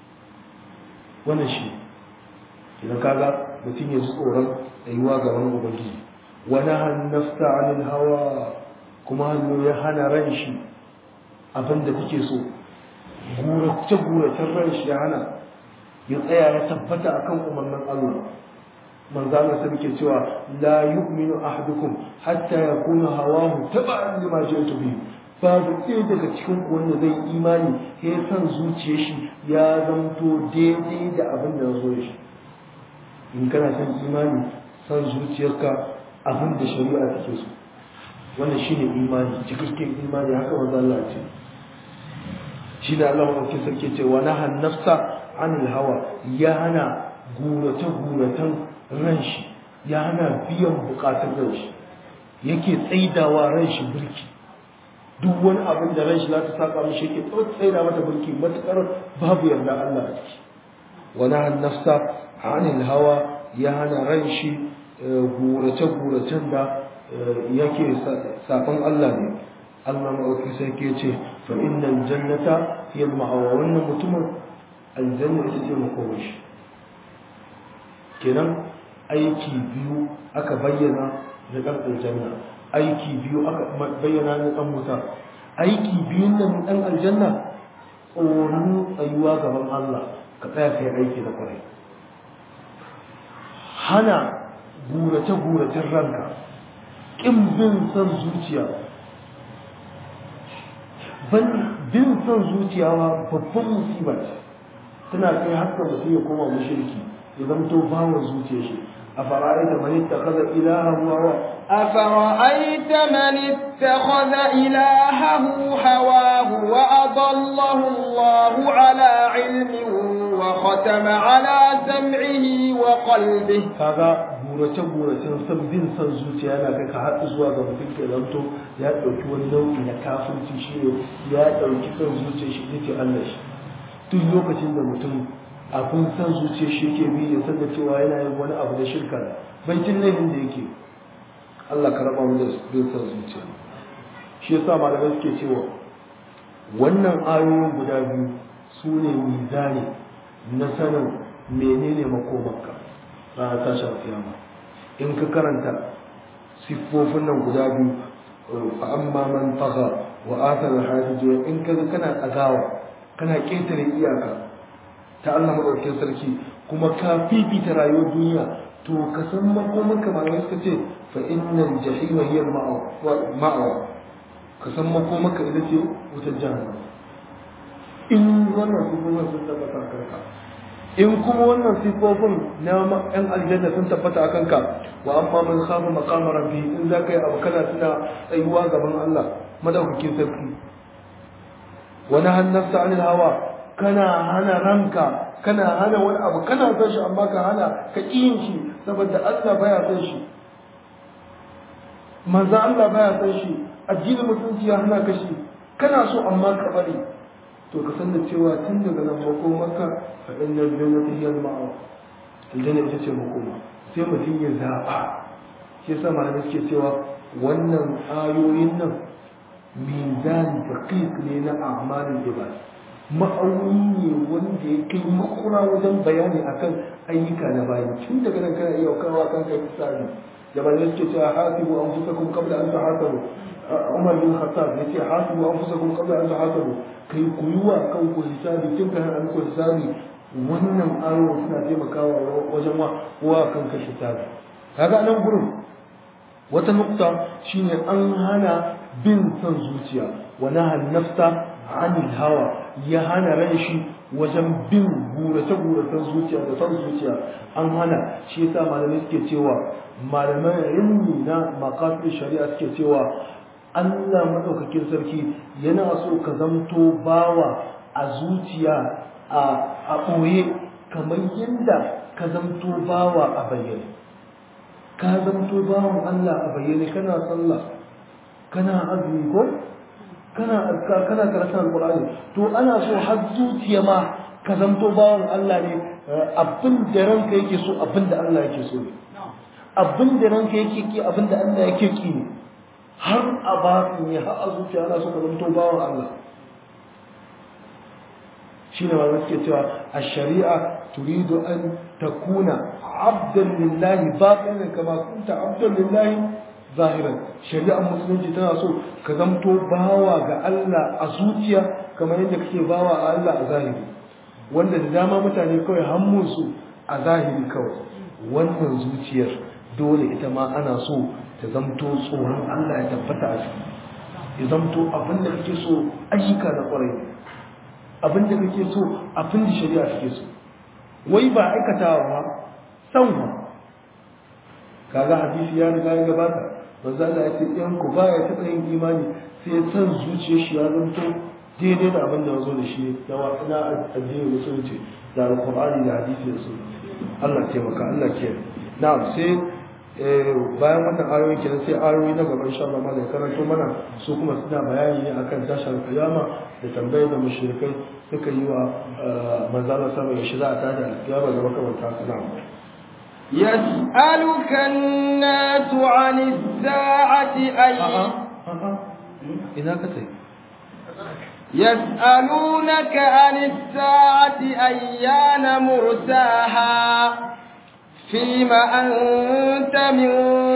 A: wannan shi idan kaga mutum ya ji tsoron tsayuwa gaban ubangiji wa nahan nafsa anil hawa kuma hannu ya hana ran shi abin da take so gurace guracen ran shi ya hana ya tsaya ya tabbata akan umarnin Allah manzo Allah sai ke cewa la yu'minu ahadukum hatta yakuna hawahu tab'an lima ji'tu bihi babu ɗaya daga cikin ku wanda zai imani ya san zuciyar shi ya zanto daidai da abin da zo shi in kana son imani san zuciyarka abin da shari'a take so wannan shine imani cikakken imani haka manzo Allah ce shi da Allah madaukakin sarki ce wa nahan nafsa anil hawa ya hana gurace guratan ran shi ya hana biyan bukatun ran shi yake tsaidawa ran shi birki duk wani abin da ran shi za ta saka mishi yake tsaida mata birki matukar babu yarda Allah a ciki wa nahan nafsa anil hawa ya hana ran shi gurace guracen da yake safan Allah ne Allah ma'auki sai ke ce fa innal jannata hiya al-ma'awa wannan mutumin aljanna ita ce makomashi kenan aiki biyu aka bayyana na ɗan aljanna aiki biyu aka bayyana na ɗan wuta aiki biyun nan ɗan aljanna tsoron tsayuwa gaban Allah ka tsaya kai aiki da kwarai hana gurace-guracen ranka ƙin bin son zuciya bin son zuciya babban musiba ce tana kai haka mutum ya koma mushriki ya zamto bawa zuciya shi a fara'aita man ittakhadha ilahahu hawa
B: أفرأيت من اتخذ إلهه هواه وأضله الله على علم وختم على سمعه وقلبه
A: kaga burace buracen san bin san zuciya yana kai ka haɗu zuwa ga mutum ke zanto ya ɗauki wani nau'i na kafirci shi ne ya ɗauki san zuciya shi yake Allah shi duk lokacin da mutum abin san zuciya shi yake bi ya san da cewa yana yin wani abu da shirka bai cin laifin da yake Allah ka raba mu da bin san zuciya shi yasa malamai suke cewa wannan ayoyin guda biyu su ne mizani na sanin menene makomarka ranar tashin kiyama in ka karanta siffofin nan guda biyu fa amma man tagha wa athar al in ka kana tsagawa kana ketare iyaka ta Allah madaukakin sarki kuma ka fifita rayuwar duniya to ka san makomarka malamai suka ce fa innal jahima hiya ma'awa ka san makomarka ita ce wutar jahannama in wannan sifofin sun tabbata kanka in kuma wannan sifofin na yan aljanna sun tabbata a kanka wa amma man khafa maqama rabbi in za ka yi abu kana tuna tsayuwa gaban Allah madaukakin sarki wa nahan nafsa anil hawa kana hana ranka kana hana wani abu kana son shi amma ka hana ka yin shi saboda Allah baya son shi manzo Allah baya son shi addinin mutunci ya hana ka shi kana so amma ka bari to ka san da cewa tun daga nan makomarka fa inna aljannata hiya al-ma'wa aljanna ita ce makoma sai mutum ya zaba shi yasa malamai suke cewa wannan ayoyin nan mizan daqiq ne na a'malul ibad ma'auni ne wanda ya kai makura wajen bayani akan ayyuka na bayi tun daga nan kana iya kawo kan kai misali da malamai suke cewa hasibu anfusakum qabla an tahasabu Umar bin Khattab yace hasibu anfusakum qabla an tahasabu kai ku yi wa kanku hisabi tun kan an ku hisabi wannan ayoyi suna taimakawa wajen wa wa kanka hisabi kaga nan gurin wata nukta shine an hana bin son zuciya wa nahan nafsa anil hawa ya hana ran shi wajen bin gurace guracen zuciya da son zuciya an hana shi yasa malamai suke cewa malaman ilmi na maqasid shari'a suke cewa Allah madaukakin sarki yana so ka zamto bawa a zuciya a a ɓoye kamar yadda ka zamto bawa a bayyane ka zamto bawan Allah a bayyane kana sallah kana azumi ko kana kana karatun alqur'ani to ana so har zuciya ma ka zamto bawan Allah ne abin da ranka yake so abin da Allah yake so ne abin da ranka yake ki abin da Allah yake ki ne har a batin ya har a zuciya ana so ka zamto bawan Allah shine ma suke cewa a shari'a turidu an takuna abdan lillahi batinan kama kunta abdan lillahi zahiran shari'ar musulunci tana so ka zamto bawa ga Allah a zuciya kamar yadda kake bawa a Allah a zahiri wanda da dama mutane kawai hammunsu a zahiri kawai wannan zuciyar dole ita ma ana so ta zamto tsoron Allah ya tabbata a ciki ya zamto abin da kake so ayyuka na kwarai abin da kake so abin da shari'a take so wai ba aikatawa ba san ba kaga hadisi ya riga ya gabata manzo Allah ya ce in ku ba ya taɓa yin imani sai ya san zuciyar shi ya zanto daidai da abin da ya zo da shi na na addinin musulunci da alqur'ani da hadisi da sunna Allah ya taimaka Allah ke na'am sai bayan wannan ayoyi kenan sai ayoyi na gaba insha Allah malai karanto mana su kuma suna bayani ne akan tashar kiyama da tambayar da mushrikai suka yi wa manzo Allah sama ya shiga a tada kiyama da makamanta na'am
B: يسألك الناس عن الساعة أي
A: ina ka tai
B: يسألونك عن الساعة أيان مرساها فيما أنت من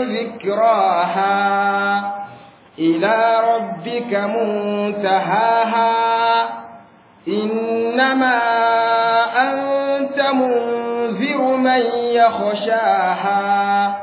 B: ذكراها إلى ربك منتهاها إنما أنت منذر من يخشاها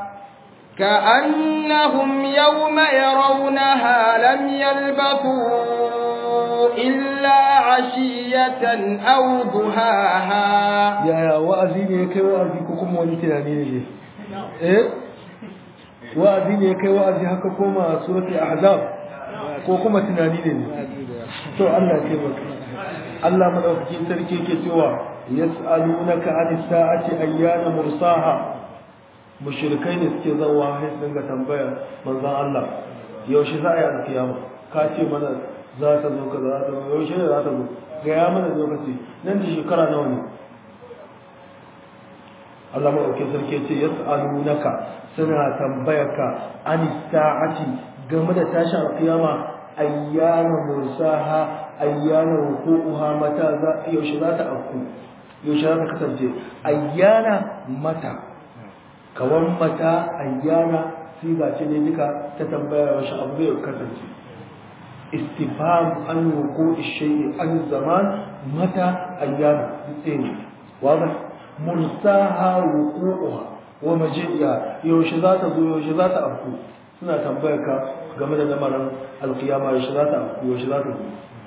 B: كأنهم يوم يرونها لم يلبثوا إلا عشية أو ضحاها
A: يا يا wa'azi ne kai wa'azi ko kuma wani tunani ne eh wa'azi ne kai wa'azi haka koma suratul ahzab ko kuma tunani ne to Allah ya taimaka Allah madaukakin sarki yake cewa yas'alunaka anis sa'ati ayyana mursaha mushrikai ne suke zawa sai sun ga tambaya manzon Allah yaushe za a yi alkiyama ka ce mana za ta zo kaza za ta zo yaushe ne za ta zo ga ya mana lokaci nan da shekara nawa ne Allah madaukakin sarki ya ce yas'alunaka suna tambayarka anis sa'ati game da tashin alkiyama ayyana mursaha ayyana wuqu'uha mata za yaushe za ta afku yaushe za ta kasance ayyana mata kawan mata ayyana siga ce ne duka ta tambaya yaushe abu zai kasance istifham an wuqu'i shay'i an zaman mata ayyana dutse ne wadah mursaha wuqu'uha wa maji'iha yaushe za ta zo yaushe za ta afku suna tambayar ka game da lamarin alkiyama yaushe za ta afku yaushe za ta zo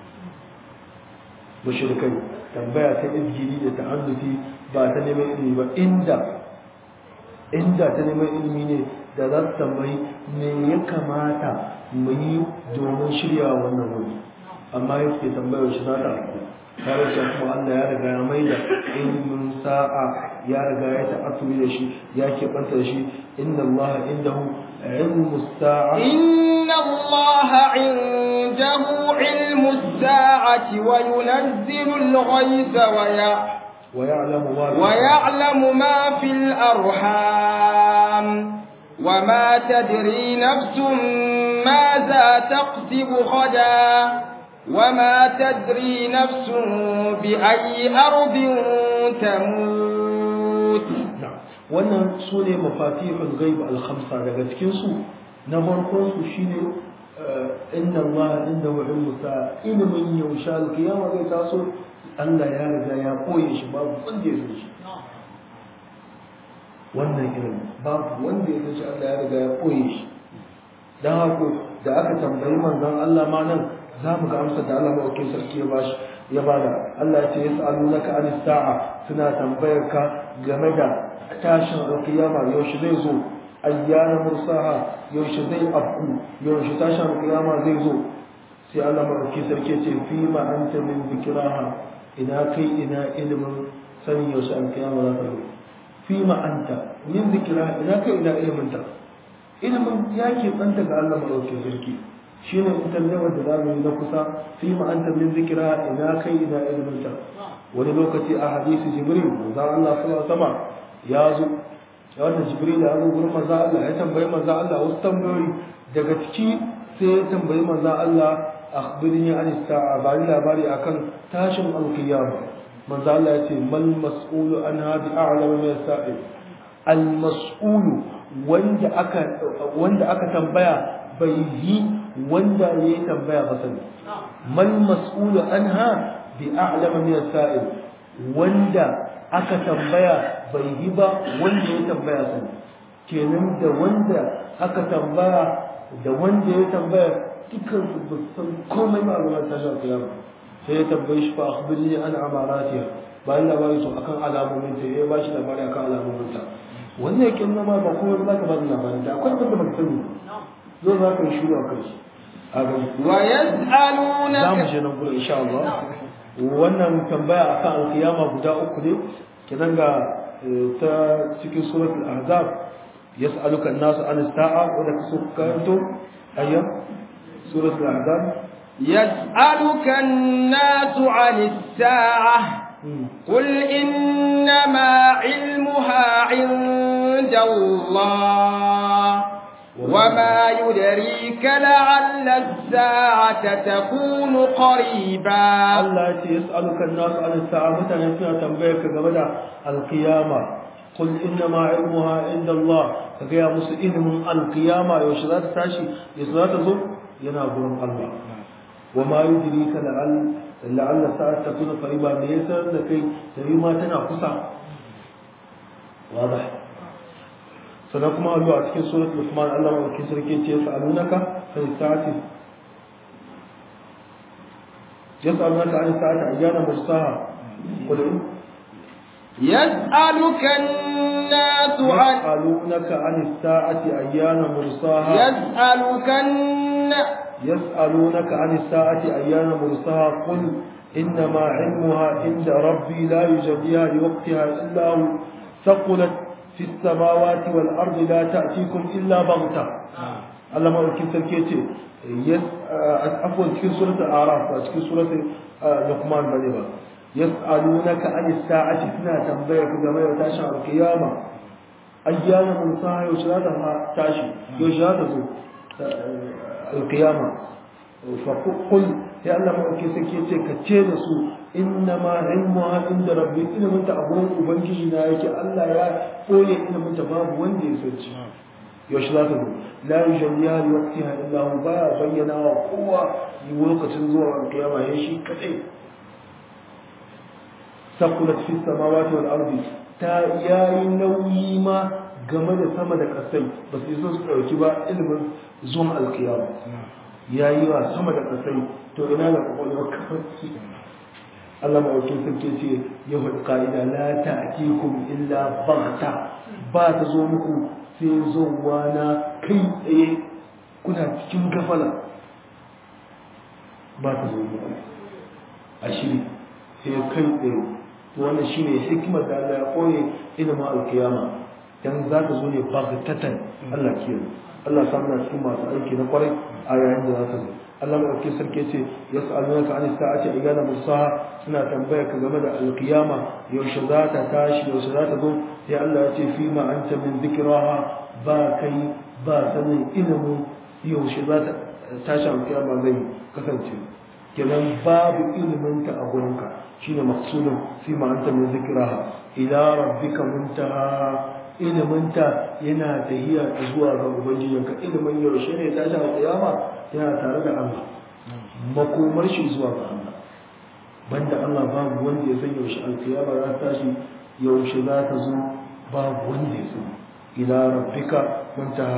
A: mushrikai tambaya ta izgiri da ta'annuti ba ta neman ilimi ba inda inda ta neman ilimi ne da za su tambayi me ya kamata mu yi domin shirya wannan wuri amma yau ke tambaya yaushe za ta afku tare da kuma Allah ya riga ya mai da ilimin sa'a ya riga ya ta'assuri da shi ya keɓanta da shi inna Allah indahu ilmu sa'a
B: إن الله عنده علم الساعة وينزل الغيث ويع
A: wa ya'lamu ma
B: ويعلم ما في الأرحام وما تدري نفس ماذا تكسب غدا وما تدري نفس بأي أرض تموت
A: wannan su ne mafatihul ghaib al-khamsa daga cikin su na farkon su shine inna Allah indahu ilmu sa'a ilmin yaushe al-qiyama zai taso Allah ya riga ya koye shi babu wanda ya san shi wannan ilimi babu wanda ya san shi Allah ya riga ya koye shi dan haka da aka tambayi manzon Allah ma nan za mu ga amsar da Allah maɗaukin sarki ya bashi ya bada Allah ya ce yas'alunaka anis sa'a suna tambayar ka game da tashin alkiyama yaushe zai zo ayyana mursaha yaushe zai afku yaushe tashin alkiyama zai zo sai Allah maɗauki sarki ce fi ma anta min zikraha ina kai ina ilimin sanin yaushe alkiyama za ta zo fi ma anta min zikraha ina kai ina ilimin ta ilimin ya ke tsanta ga Allah maɗauki sarki shi ne internet da za mu yi na kusa fi ma anta min zikra ina kai ina ilimin ta wani lokaci a hadisi jibril manzo Allah sallallahu alaihi wasallam ya zo ya wannan jibril ya zo gurin manzo Allah ya tambayi manzo Allah wasu tambayoyi daga ciki sai ya tambayi manzo Allah akhbirni an sa'a ba ni labari akan tashin alqiyama manzo Allah ya ce mal mas'ulu an hadi a'lamu min sa'il al mas'ulu wanda aka wanda aka tambaya bai yi wanda ya yi tambaya ba sani mal mas'ulu anha bi a'lama min sa'il wanda aka tambaya bai yi ba wanda ya tambaya sani kenan da wanda aka tambaya da wanda ya tambaya dukkan su ba san komai ba a ta shafi kiyama sai ya tambaye shi fa akhbirni an amaratiha bayan labari to akan alamomin ta ya ba shi labari akan alamomin ta wannan yake nuna ma ba kuma za ka ba da labari da akwai abin da ba sani zo za ka yi shiru a kai
B: ويسألونك
A: za mu je nan gudu insha Allah wannan tambaya akan alkiyama guda uku ne kidan ga ta cikin suratul ahzab yas'aluka an-nasu an as-sa'a wa da kasu karanto ayya suratul ahzab
B: يسألك الناس عن الساعة قل إنما علمها عند الله وما يدريك لعل الساعة تكون قريبا
A: Allah ya ce yas'aluka an-nasu an as-sa'a mutane suna tambayar ka game da alkiyama qul inna ma ilmuha inda Allah ka ga musu ilmin alkiyama yaushe za ta tashi yaushe za ta zo yana gurin Allah wa ma yudrika la'al la'alla sa'at takuna qariba me yasa da kai sai ma tana kusa wadah sannan kuma Allah a cikin suratul Luqman Allah wa kin sarki ce yas'alunaka fa sa'ati yas'alunaka an sa'ati ayyana mursaha qul
B: يسألك الناس عن
A: يسألونك عن الساعة أيان مرساها
B: يسألك الناس
A: يسألونك عن الساعة أيان مرساها قل إنما علمها عند ربي لا يجديها لوقتها إلا هو ثقلت في السماوات والأرض لا تأتيكم إلا بغتة الله ما يمكن تركيتي يس عفوا في سورة الأعراف في سورة لقمان بني يسألونك عن الساعة سنة تنبيك كما تاشع القيامة أيام مرساها يشهدها تاشي يشهد القيامة فقل يا الله ما أكي سكيتي كتير سو إنما علمها عند ربي إن من تأبون وبنجي نايك الله يا قولي إن من تباب وندي سوتي يشهد لا يجليها لوقتها إلا هو بايا بينا وقوة يوقت زور القيامة يشي كتير sakulat fi samawati wal ardi ta yayi nauyi ma game da sama da kasai ba su isa su dauki ba ilimin zuwan alkiyama yayi wa sama da kasai to ina da kwakwalwar kafarki Allah ma'aukin sarki ce ya faɗi ka'ida la ta'tikum illa baghta ba ta zo muku sai zuwa na kai tsaye kuna cikin gafala ba ta zo muku a shiri sai kai tsaye wannan shine hikimar da Allah ya koye ilimin alkiyama dan za ta zo ne baghtatan Allah kiyaye Allah sa muna cikin masu aiki na kwarai a yayin da za ta zo Allah mai ɗauki sarki ce yas'alunaka an sa'ati ayyana musaha suna tambaya ka game da alkiyama yaushe za ta tashi yaushe za ta zo sai Allah ya ce fi ma anta min dhikraha ba kai ba sanin ilimin yaushe za ta tashi alkiyama zai kasance kenan babu ilimin ta a gurinka shine maqsudun fi ma anta min zikraha ila rabbika muntaha ilimin ta yana tahiya zuwa ga ubangijinka ilimin yaushe ne ta ta kiyama yana tare da Allah makomar shi zuwa ga Allah banda Allah babu wanda ya san yaushe alkiyama za ta tashi yaushe za ta zo babu wanda ya san ila rabbika muntaha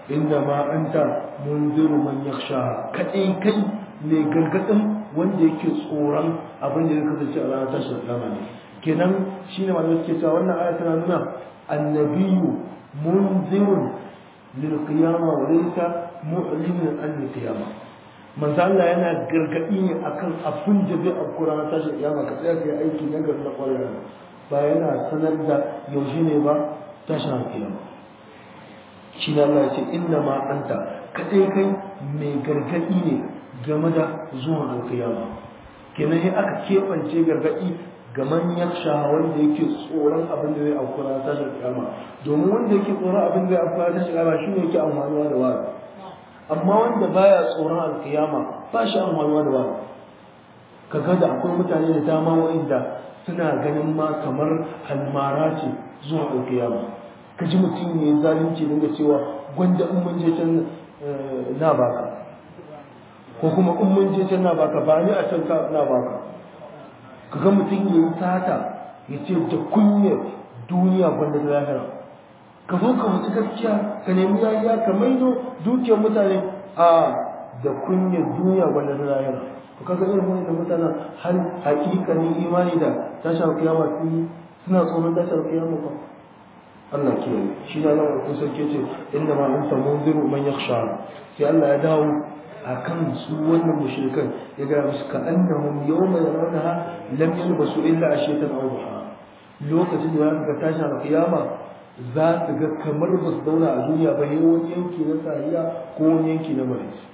A: inda ma anta munziru man yakhsha kadai kai ne gargadin wanda yake tsoron abin da ya kasance a ranar tashin kiyama ne kenan shine malamai suke cewa wannan aya tana nuna annabiyu munzirun lil qiyama wa laysa mu'limun an lil qiyama manzo Allah yana gargadi ne akan abin da zai afku ranar tashin kiyama ka tsaya kai aiki na gari na kwarewa ba yana sanar da yaushe ne ba tashin kiyama shi ne Allah ya ce inna ma anta kadai kai mai gargadi ne game da zuwan alkiyama kenan sai aka keɓance gargadi ga manyan wanda yake tsoron abin da zai afkura ta tashin kiyama domin wanda yake tsoron abin da zai afkura ta tashin kiyama shine yake amfanuwa da wani amma wanda baya tsoron alkiyama ba shi amfanuwa da wani kaga da akwai mutane da dama wa'inda suna ganin ma kamar almara ce zuwa alkiyama ka ji mutum ne zalunci dinga cewa gwanda in mun je can na baka ko kuma in mun je can na baka ba ni a can na baka kaga mutum ya yi sata ya ce da kunyar duniya gwanda ta lahira ka zo ka wuce gaskiya ka nemi yariya ka maido dukiyar mutane a da kunyar duniya gwanda ta lahira to kaga irin wani da mutanen har hakikanin imani da tashar kiyama suna tsoron tashar kiyama ba Allah ke shi na nan kun sarki ce inda ma anta munziru man yakhsha sai Allah ya dawo akan su wannan mushrikan ya ga musu ka annahum yawma yarawnaha lam yalbasu illa ashiyatan aw duha lokacin da za ga tashi a kiyama za su ga kamar ba su zauna a duniya ba ne wani yanki na sahiya ko wani yanki na maraice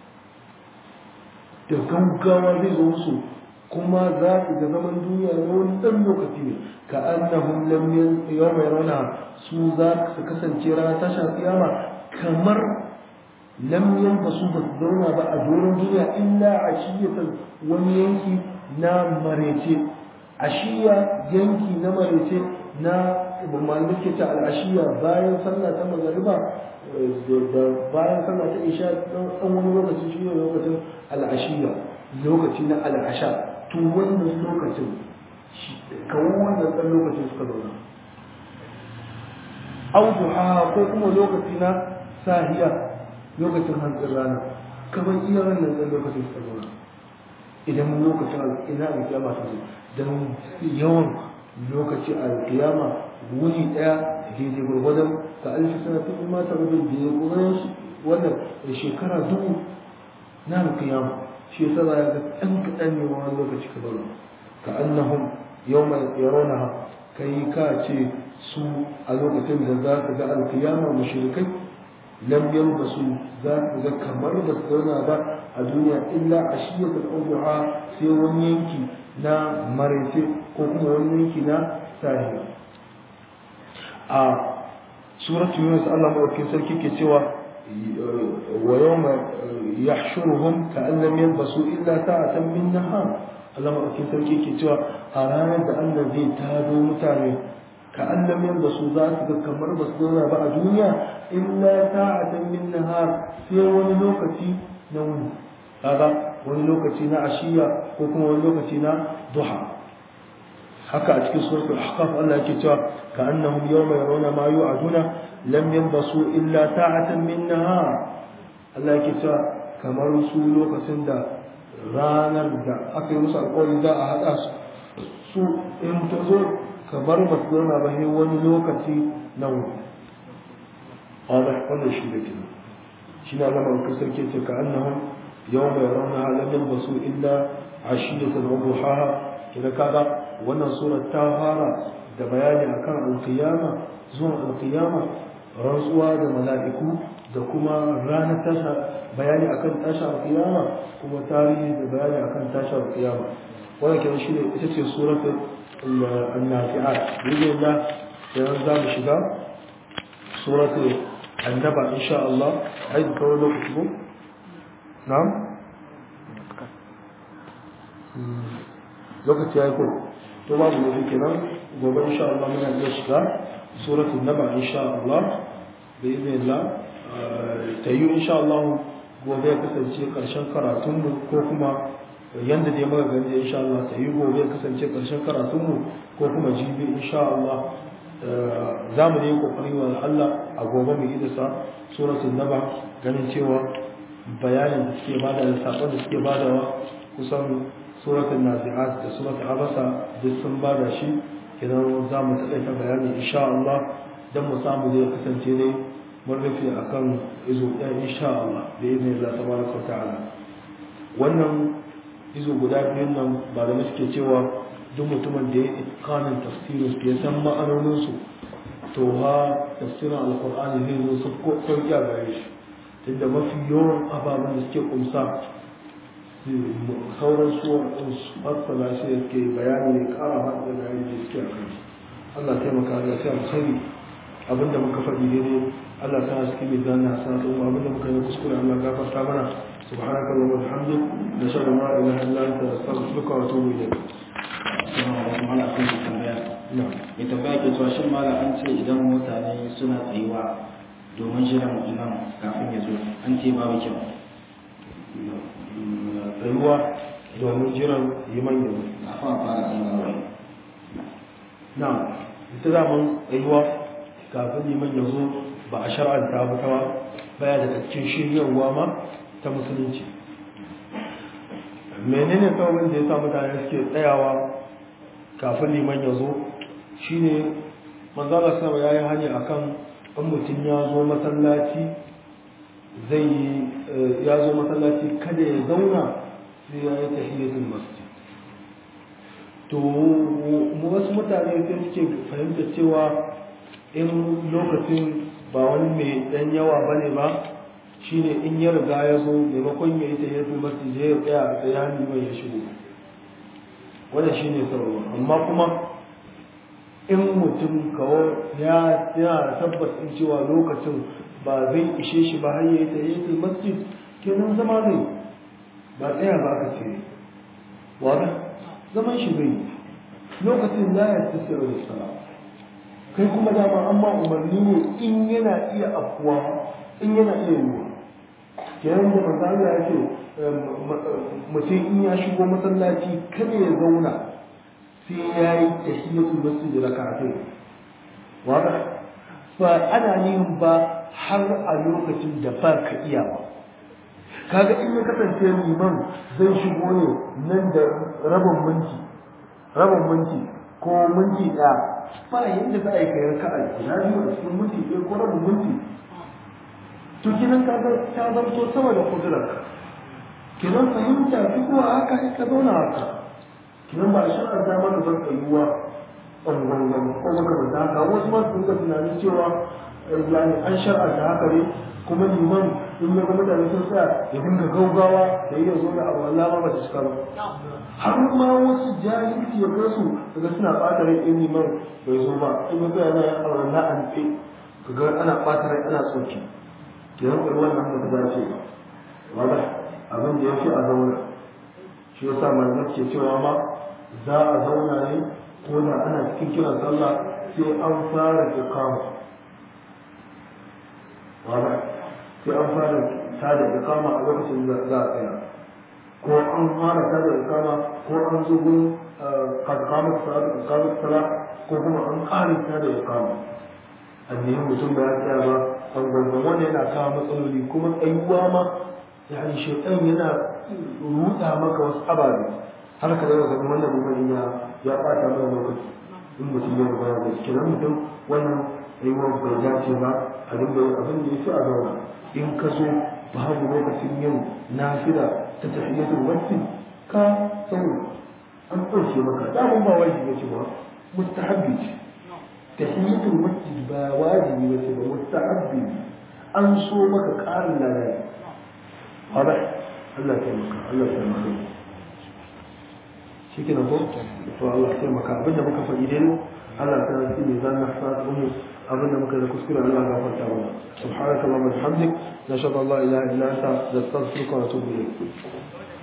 A: da gaggawa zai zo musu kuma za su ga zaman duniya na wani ɗan lokaci ne ka annahum lam yawma yarawna su za su kasance rana tashin kiyama kamar lam yalbasu ba su zauna ba a doron duniya illa ashiyatan wani yanki na marece ashiya yanki na marece na malamai ke ta al'ashiya bayan sallah ta magariba da bayan sallah ta isha ɗan wani lokaci shi ne lokacin al'ashiya lokaci na al'asha to wannan lokacin kawo wannan ɗan lokacin suka zauna auduha ko kuma lokaci na sahiya lokacin hantsin rana kamar iya wannan ɗan lokacin suka zauna idan lokacin ina alkiyama ta zo don yawan lokaci alkiyama wuni ɗaya daidai gwargwadon ka alfi sana fi ma ta rubin da ya gwargwadon wannan shekara dubu na alkiyama shi yasa za ga ɗan kaɗan ne wani lokaci ka zauna ka annahum yau mai yaronaha kai ka ce su a lokacin da za ka ga alkiyama mushrikai lam yalbasu za ka ga kamar ba su zauna ba a duniya illa a shiyatul awduha sai wani yanki na maraice ko kuma wani yanki na sahiya a suratu yunus Allah madaukakin sarki ke cewa wa yawma yahshuruhum ka'an lam yalbasu illa sa'atan min nahar Allah madaukakin sarki ke cewa a ranar da Allah zai tado mutane ka'an lam yalbasu za su ga kamar ba su zauna ba a duniya illa sa'atan min nahar sai wani lokaci na wuni kaga wani lokaci na ashiya ko kuma wani lokaci na duha haka a cikin suratul ahqaf Allah yake cewa ka annahum yawma yarawna ma yu'aduna lam yanbasu illa sa'atan min nahar Allah yake cewa kamar su lokacin da ranar da aka yi musu alƙawari za a haɗa su su in ta zo kamar ba su zauna ba sai wani lokaci na wuni wannan shi da kenan shi na zama ka sarki ce ka annahum yawma yarawna lam yanbasu illa ashiyatan wa duhaha kina kaga wannan surar ta fara da bayani akan alkiyama zuwan alkiyama rantsuwa da mala'iku da kuma ranar tasha bayani akan tasha alkiyama kuma tarihi da bayani akan tasha alkiyama wannan kenan shine ita ce suratul an-nafi'at billahi da yanzu za mu shiga suratul annaba insha Allah ai da kawai lokaci ko na'am lokaci ya yi ko to babu ne kenan gobe insha Allah muna iya shiga suratul naba insha Allah bi idnillah ta yi insha Allah gobe ya kasance karshen karatun mu ko kuma yanda dai muka gani insha Allah ta yi gobe ya kasance karshen karatun mu ko kuma jibi insha Allah za mu yi kokari wa Allah a gobe mu yi da sa suratul naba ganin cewa bayanin da suke bada da sakon da suke badawa kusan suratul nazi'at da suratul abasa duk sun bada shi idan za mu taƙaita bayani insha Allah dan mu samu zai kasance dai mun rufe akan izo ɗaya insha Allah da izinin Allah tabaraka wa ta'ala wannan izo guda biyun nan ba da suke cewa duk mutumin da ya itkanin tafsirin su ya san ma'anoninsu to ha tafsirin alkur'ani zai zo su sauki a gare shi tunda mafi yawan ababen da suke kumsa sauran suwar su fassala shi da suke bayani ne kara haɗa da yayi da suke a kai Allah taimaka da sai alkhairi abinda muka faɗi daidai Allah ta haske mai zanna sa to abinda muka yi kuskure Allah gafarta mana سبحانك اللهم وبحمدك نشهد ان لا اله الا انت نستغفرك ونتوب اليك
C: mala akwai mai tambaya mai tambaya ke cewa shin mala an ce idan mutane suna tsayuwa domin jiran imam kafin ya zo an ce babu kyau
A: tsayuwa domin jiran liman yanzu
C: kafin a fara tsayuwa
A: na ita zaman tsayuwa kafin liman yanzu ba a shar'anta ba ta baya daga cikin shiryarwa ma ta musulunci menene sababin da ya sa mutane suke tsayawa kafin liman ya zo shine manzala sama ya yi hanya akan in mutum ya zo masallaci zai ya zo masallaci kada ya zauna sai ya yi tahiyatul masjid to mu wasu mutane sai suke fahimta cewa in lokacin ba wani mai dan yawa bane ba shine in ya riga ya zo maimakon ya yi tahiyatul masjid ya tsaya a tsaye hannu mai ya shigo wannan shine sababu amma kuma in mutum kawo ya yana tabbas in cewa lokacin ba zai ishe shi ba har ya yi tahiyatul masjid kenan zama zai ba tsaya ba ka ce wada zaman shi zai lokacin la ya tasira da sala kai kuma dama amma umarni ne in yana iya afuwa in yana iya yiwuwa kenan da manzo Allah ya ce mutum in ya shigo masallaci kada ya zauna sai ya yi tahiyatul masjid rak'atayn wada ba ana yin ba har a lokacin da ba ka iya ba kaga in ya kasance liman zai shigo ne nan da rabin minti rabin minti ko minti ɗaya ba yadda za a yi kayar ka'a guda biyu a cikin minti ɗaya ko rabin minti to kinan kaga ta zamto sama da kudurar kinan fahimta fi kuwa haka sai ka zauna haka kinan ba a shirin ta mana zan tsayuwa ɓangaren ko makamanta haka wasu masu dinga tunanin cewa yani an shar'anta haka ne kuma liman in ya ga mutane sun tsaya ya dinga gaugawa da iya zo da abu Allah ma ba ta cika ba har ma wasu jahilci ya kai su daga suna ɓata rai in liman bai zo ba in ya tsaya na yin auren na an tsaye kaga ana ɓata rai ana tsoki kenan ɗari wannan ba ta dace ba wanda abin da ya fi a zauna shi ya sa malamai ke cewa ma za a zauna ne ko da ana cikin kiran sallah sai an fara iqama wanda sai an fara tada iqama a lokacin da za a tsaya ko an fara tada iqama ko an zo gun kad qamat salat ko kuma an ƙara tada iqama annabi mutum ba ya tsaya ba an gwangwan wanda yana kawo matsaloli kuma tsayuwa ma yani shaitan yana ruda maka wasu ababe har ka daga ganin wannan mutum ya ya bata mana lokaci in mutum ya rubuta da kenan mutum wannan tsayuwar bai dace ba a dinga yin abin da ya fi a zauna in ka zo babu lokacin yin nafila ta tafiyatul masjid ka tsawo an ɗauke maka damun ba wajibi ce ba mustahabbi ce tahiyatul masjid ba wajibi ba ce ba mustahabbi an so maka ƙarin ladai hada Allah ya taimaka Allah ya taimaka shi ke ko to Allah ya taimaka abinda muka faɗi dai Allah ta yi ne zan nasa mu abinda muka da kuskure Allah ya gafarta mana subhanaka allahumma wa bihamdik nashhadu an la ilaha illa anta nastaghfiruka wa natubu ilayk